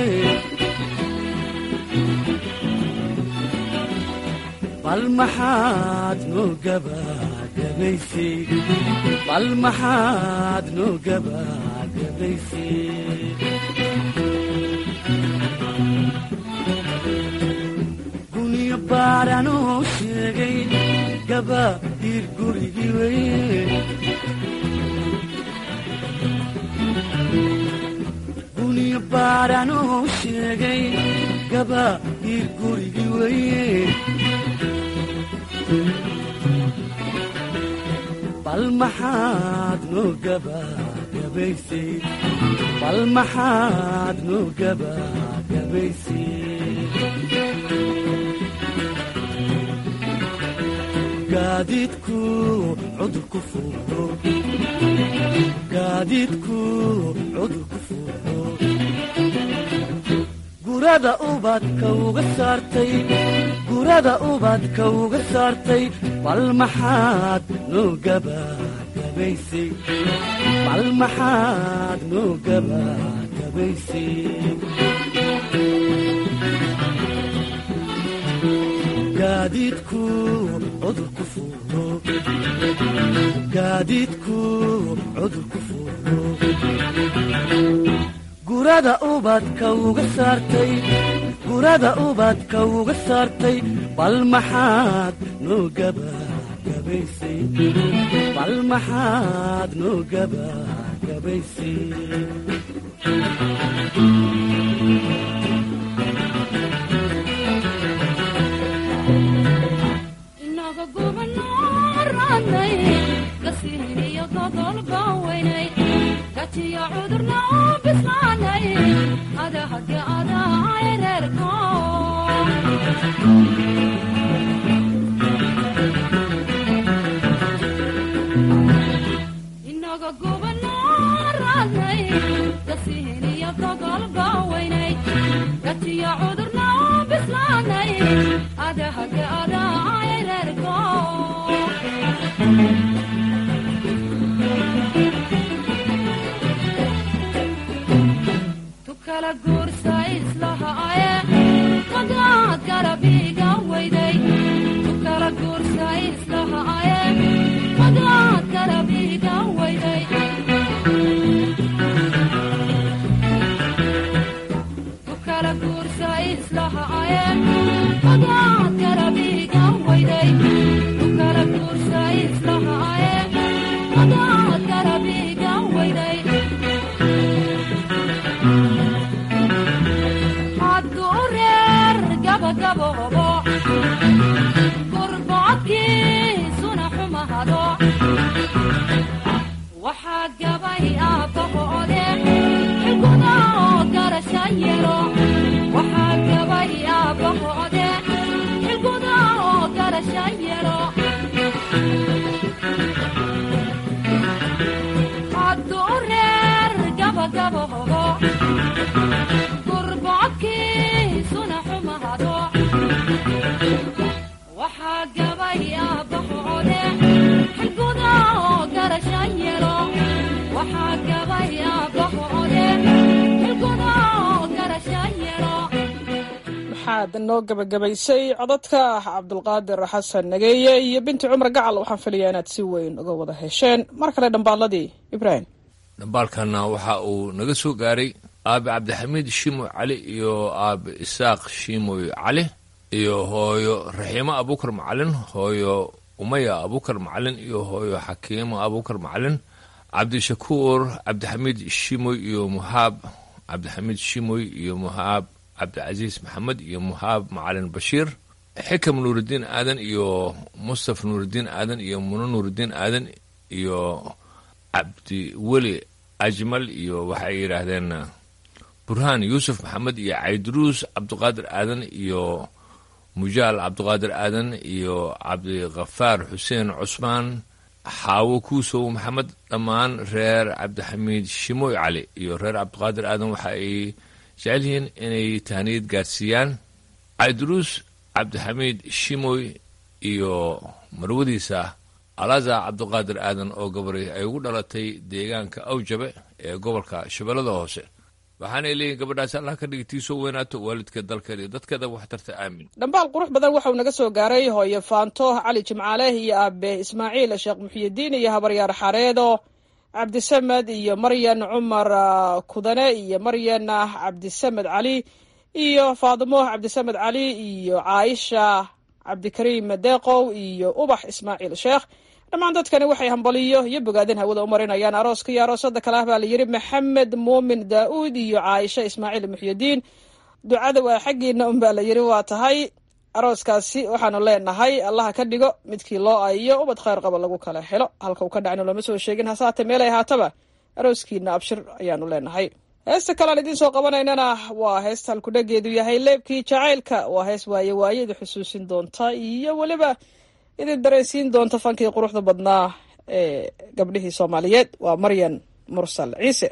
bal maxaad noo gabagabaysay bal maxaad noo gabagabaysay guniyo baadhanoo sheegay gaba ir gurigi weye guniyo baadhanoo sheegay gaba ir gurigi weye bal maxaad noo gabagabaysay bal maxaad noo gabagabaysay gaadiidku cudur ku fuulo gaadiidku cudur ku fuulo gurada ubadka uga saartay gurada ubadka uga saartay bal maxaad noo gabagabaysay bal maxaad noo gabagabaysay gaadiidku cudur ku fuulo gaadiidku cudur ku fuulo gurada ubadka uga saartay gurada ubadka uga saartay bal maxaad noo gabagabaysay bal maxaad noo gabagabaysay inaga gubanaranay gasiiniyo dodolba weynay gajiyo cudurna u bislaanay adahage adaay reerko inaga gubanaranay gasiiniyo dodolba weynay gajiyo cudurna u bislaanay adahage adaay reerko tukala guursa islahaaye magaad garabiga weyday tukala guursa islahaaye magaad garabiga weyday tukala guursa islahaaye magaad garabiga weyday tukala guursa islahaaye magaad garabiga weyday hadduu reer gabagaboobo gurbocodkiisuna xumahado waxaa gabay aabbahoode xilguda oo garasha yelo waxaa gabay aabbahoode xilguda oo garasha yelo hadduu reer gabagaboobo gurbocodkiisuna xumahado waxaa gabay aabbaho aad noo gebagabaysay codadka cabdulqaadir xasan nageeye iyo binti cumar gacal waxaan filayaa inaad si weyn uga wada hesheen mar kale dhambaaladii ibraahim dhambaalkana waxa uu naga soo gaaray aabe cabdixamiid shimoy cali iyo aabe isaaq shimoy cali iyo hooyo raxiimo abuukar macalin hooyo umaya abuukar macalin iyo hooyo xakiimo abuukar macalin cabdishakuur cabdixamiid shimoy iyo muhaab cabdixamiid shimoy iyo muhaab cabdicasiis maxamed iyo muhaab macalin bashiir xikam nuuridiin aadan iyo mustaf nuuridiin aadan iyo muno nuuridiin aadan iyo cabdiweli ajmal iyo waxay yidhaahdeen burhaan yuusuf maxamed iyo cayduruus cabdiqaadir aadan iyo mujaal cabdiqaadir aadan iyo cabdikafaar xuseen cusmaan xaawo kuusow maxamed dhammaan reer cabdixamiid shimoy cali iyo reer cabdiqaadir aadan waxa ay jecel yihiin inay tahniyad gaarsiiyaan cayduruus cabdixamiid shimoy iyo marwadiisa alaza cabdiqaadir aadan oo gabari ay ugu dhalatay deegaanka awjabe ee gobolka shabeellada hoose waxaanay leeyihin gabadhaasi allah ka dhigi tiisoo weynaato waalidka dalkeeda iyo dadkeeda waxtarta aamin dhambaal qurux badan waxauu naga soo gaaray hooyo faanto cali jimcaale iyo aabe ismaaciil sheekh muxiyidiin iyo habaryaar xareedo cabdisamed iyo maryan cumar kudane iyo maryan cabdisamed cali iyo faadimo cabdisamed cali iyo caaisha cabdikariim deeqow iyo ubax ismaaciil sheekh dhammaan dadkani waxay hambaliyo iyo bogaadin hawada u marinayaan arooska iyo aroosada kale ah baa la yidhi maxamed muumin daa'uud iyo caaisha ismaaciil muxyidiin ducada waa xaggiina un baa la yidhi waa tahay arooskaasi waxaanu leenahay allaha ka dhigo midkii loo ayiyo ubad khayr qaba lagu kala helo halka uu ka dhacno lama soo sheegin hasaate meelay ahaataba arooskiina abshir ayaanu leenahay heesta kalean idiin soo qabanaynana waa heesta halkudhageedu yahay leebkii jacaylka waa hees waaye waaye idi xusuusin doonta iyo weliba idin dareensiin doonta fankii quruxda badnaa ee gabdhihii soomaaliyeed waa maryan mursal ciise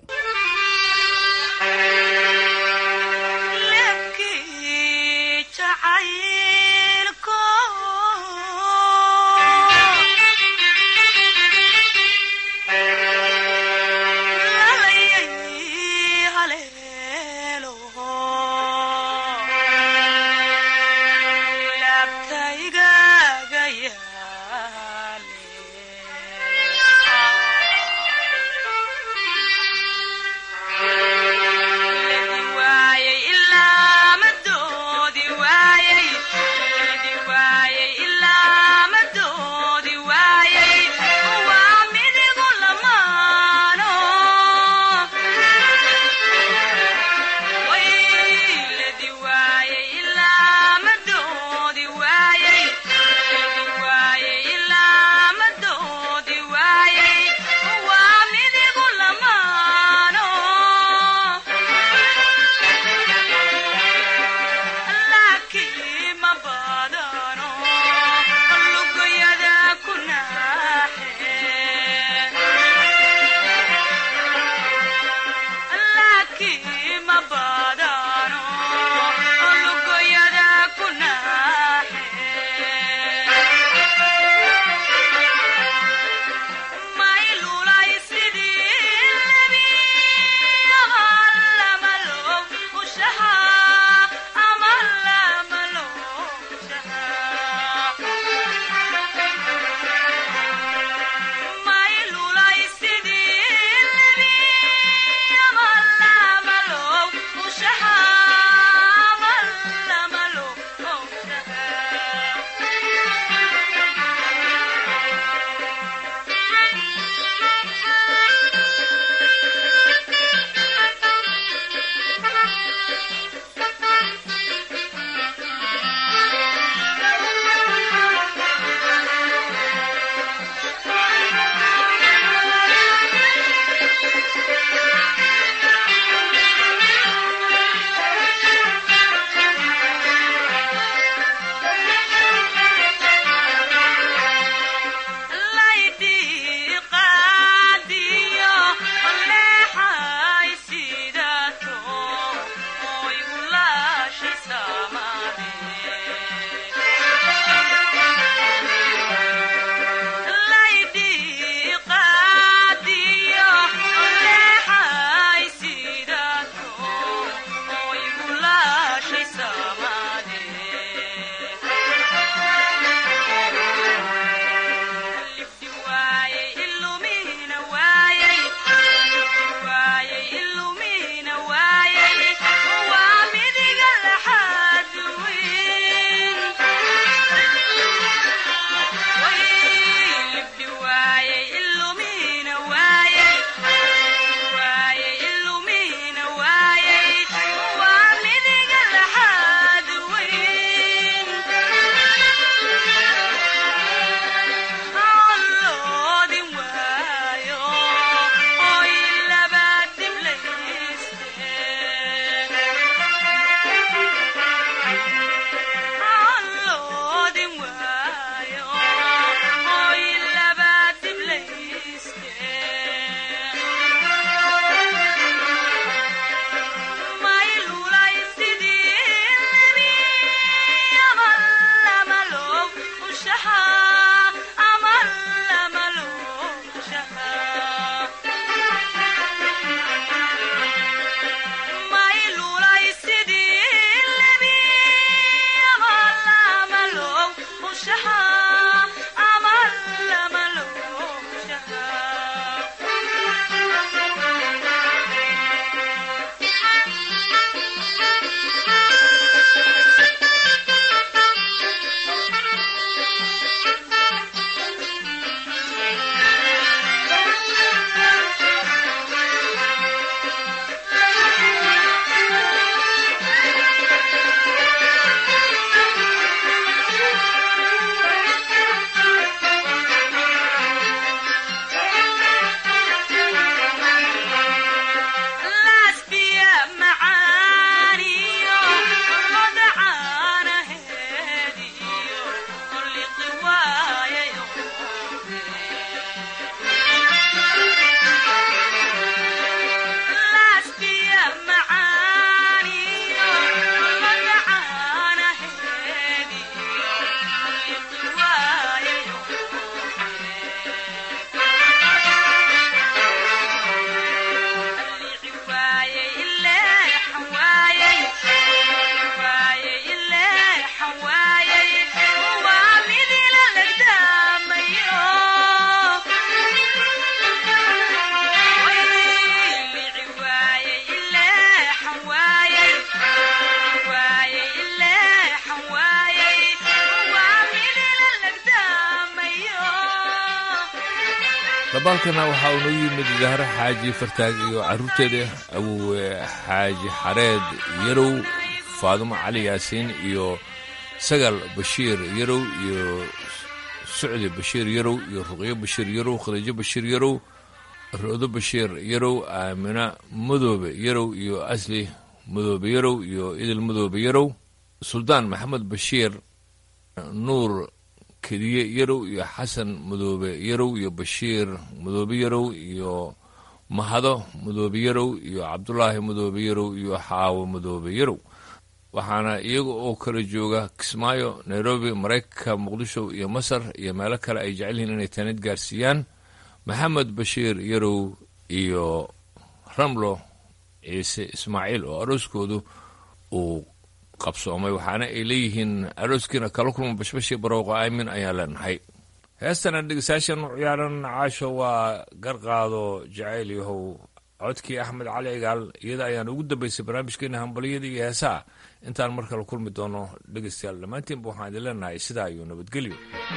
dabaalkana waxaa uu noo yimid zahro xaaji fartaag iyo caruurteeda awowe xaaji xareed yarow faadumo cali yaasiin iyo sagal bashiir yarow iyo sucdi bashiir yarow iyo ruqyo bashiir yarow khadiijo bashiir yarow roodo bashiir yarow aamina madoobe yarow iyo asli madoobe yarow iyo idil madoobe yarow suldaan maxamed bashiir nuur kediye yarow iyo xasan madoobe yarow iyo bashiir madoobe yarow iyo mahado madoobe yarow iyo cabdulaahi madoobe yarow iyo xaawo madoobe yarow waxaana iyaga oo kala jooga kismaayo nairobi maraykanka muqdisho iyo masar iyo meelo kale ay jecel yihiin inay taanid gaarsiiyaan maxamed bashiir yarow iyo ramlo ciise ismaaciil oo arooskoodu uu qabsoomay waxaana ay leeyihiin arooskiina kala kulma bashbashii barowqa aamin ayaan leenahay heestana dhegeystayaashan u ciyaaran caasho waa garqaado jacayl yahow codkii axmed cali cigaal iyada ayaan ugu dambaysay barnaamijkeena hambaliyada iyo heesaha intaan mar kale kulmi doono dhegeystayaal dhammaantiinba waxaan idin leenahay sidaa iyo nabadgelyo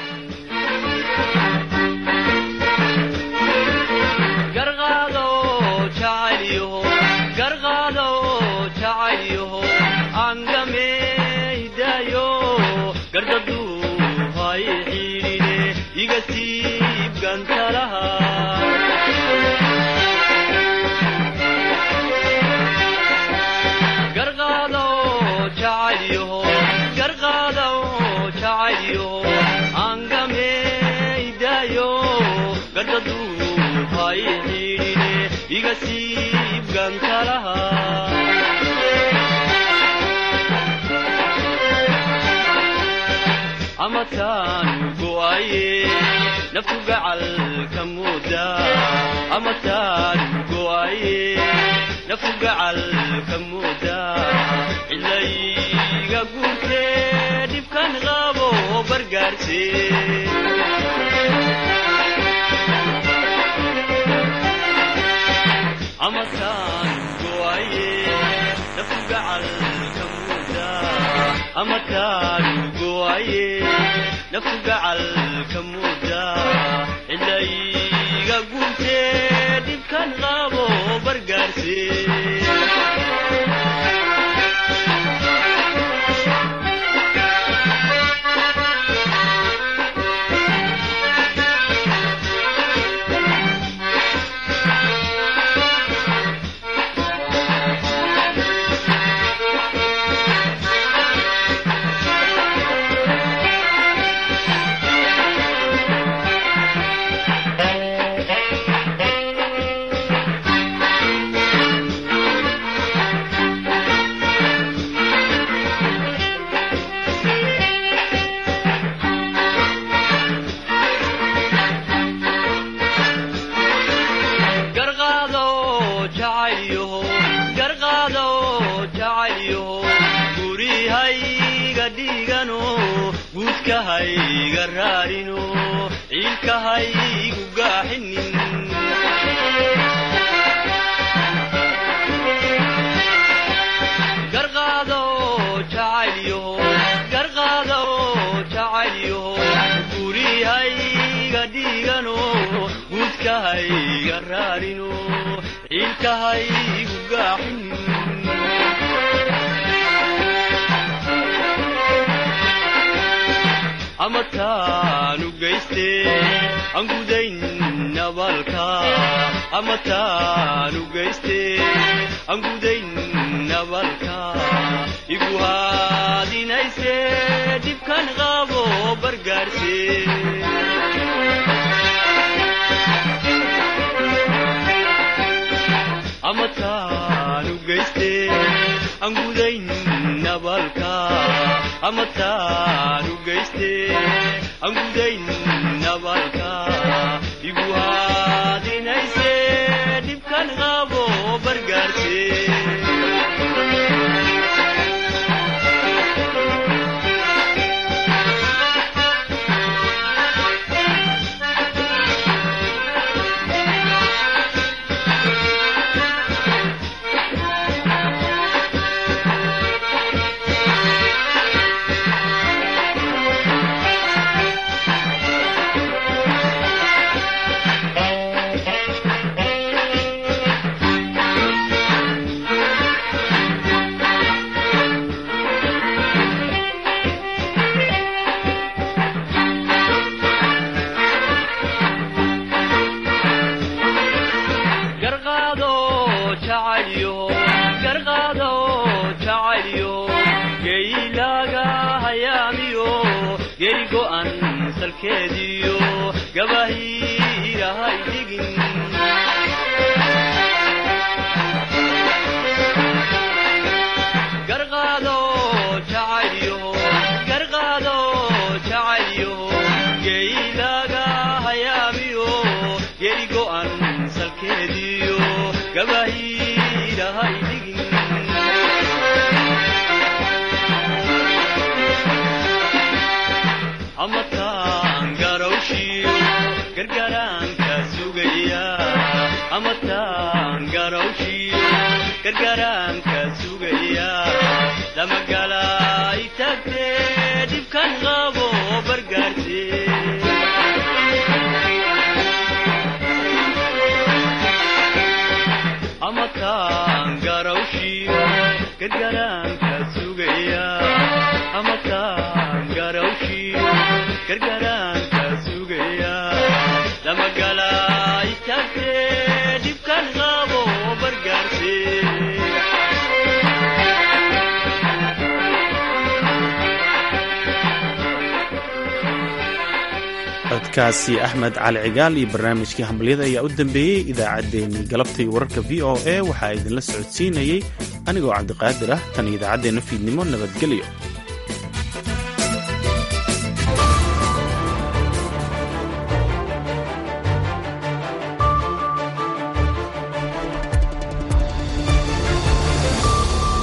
amataan go'aye naftu gacalka mooda amataan go'aye naftu gacalka mooda cilayga guurtee dhibkan qabo bargaarse amataan go'aye naftu gacalka mooda amataan go'aye naftu gacalka mooda cilayga guurtee dhibkan qabo bargaarse guudkahayga raarino ciilkahaygu gaaxinin garqaado jacaylyo garqaado jacaylyo gurihayga dhiigano guudkahayga raarino ciilkahaygu gaaxinin amataanu geyste aan gudayn nabalka amataanu geyste aan gudayn nabalka igu haadinayse dhibkan qabo bargaarse amataanu geyste aan gudayn nabalka amataanu geyste aan gudayn nabalka igu haadinayse dhibkan qabo bargaarse salkeediyo gabahiirahay dhigin garqaado jacaylyo garqaado jacaylyo geylaga hayaamiyo geri go'an salkeediyo gabahiirahay dhigin amataan garawshiyo gargaraanka sugaya amataan garawshiyo gargaraanka sugaya damagalay tagtee dhibkan qabo bargaarte amataan garawshiyo gargaraanka sugaya amataan garawshiyo gargaraanka sugaya damagalay tagtee dhibkan qabo bargaarte codkaasi axmed cali cigaal iyo barnaamijkii hambalyada ayaa u dambeeyey idaacaddeenii galabta iyo wararka v o a waxaa idinla socodsiinayey anigoo cabdiqaadir ah tan idaacaddeena fiidnimo nabadgelyo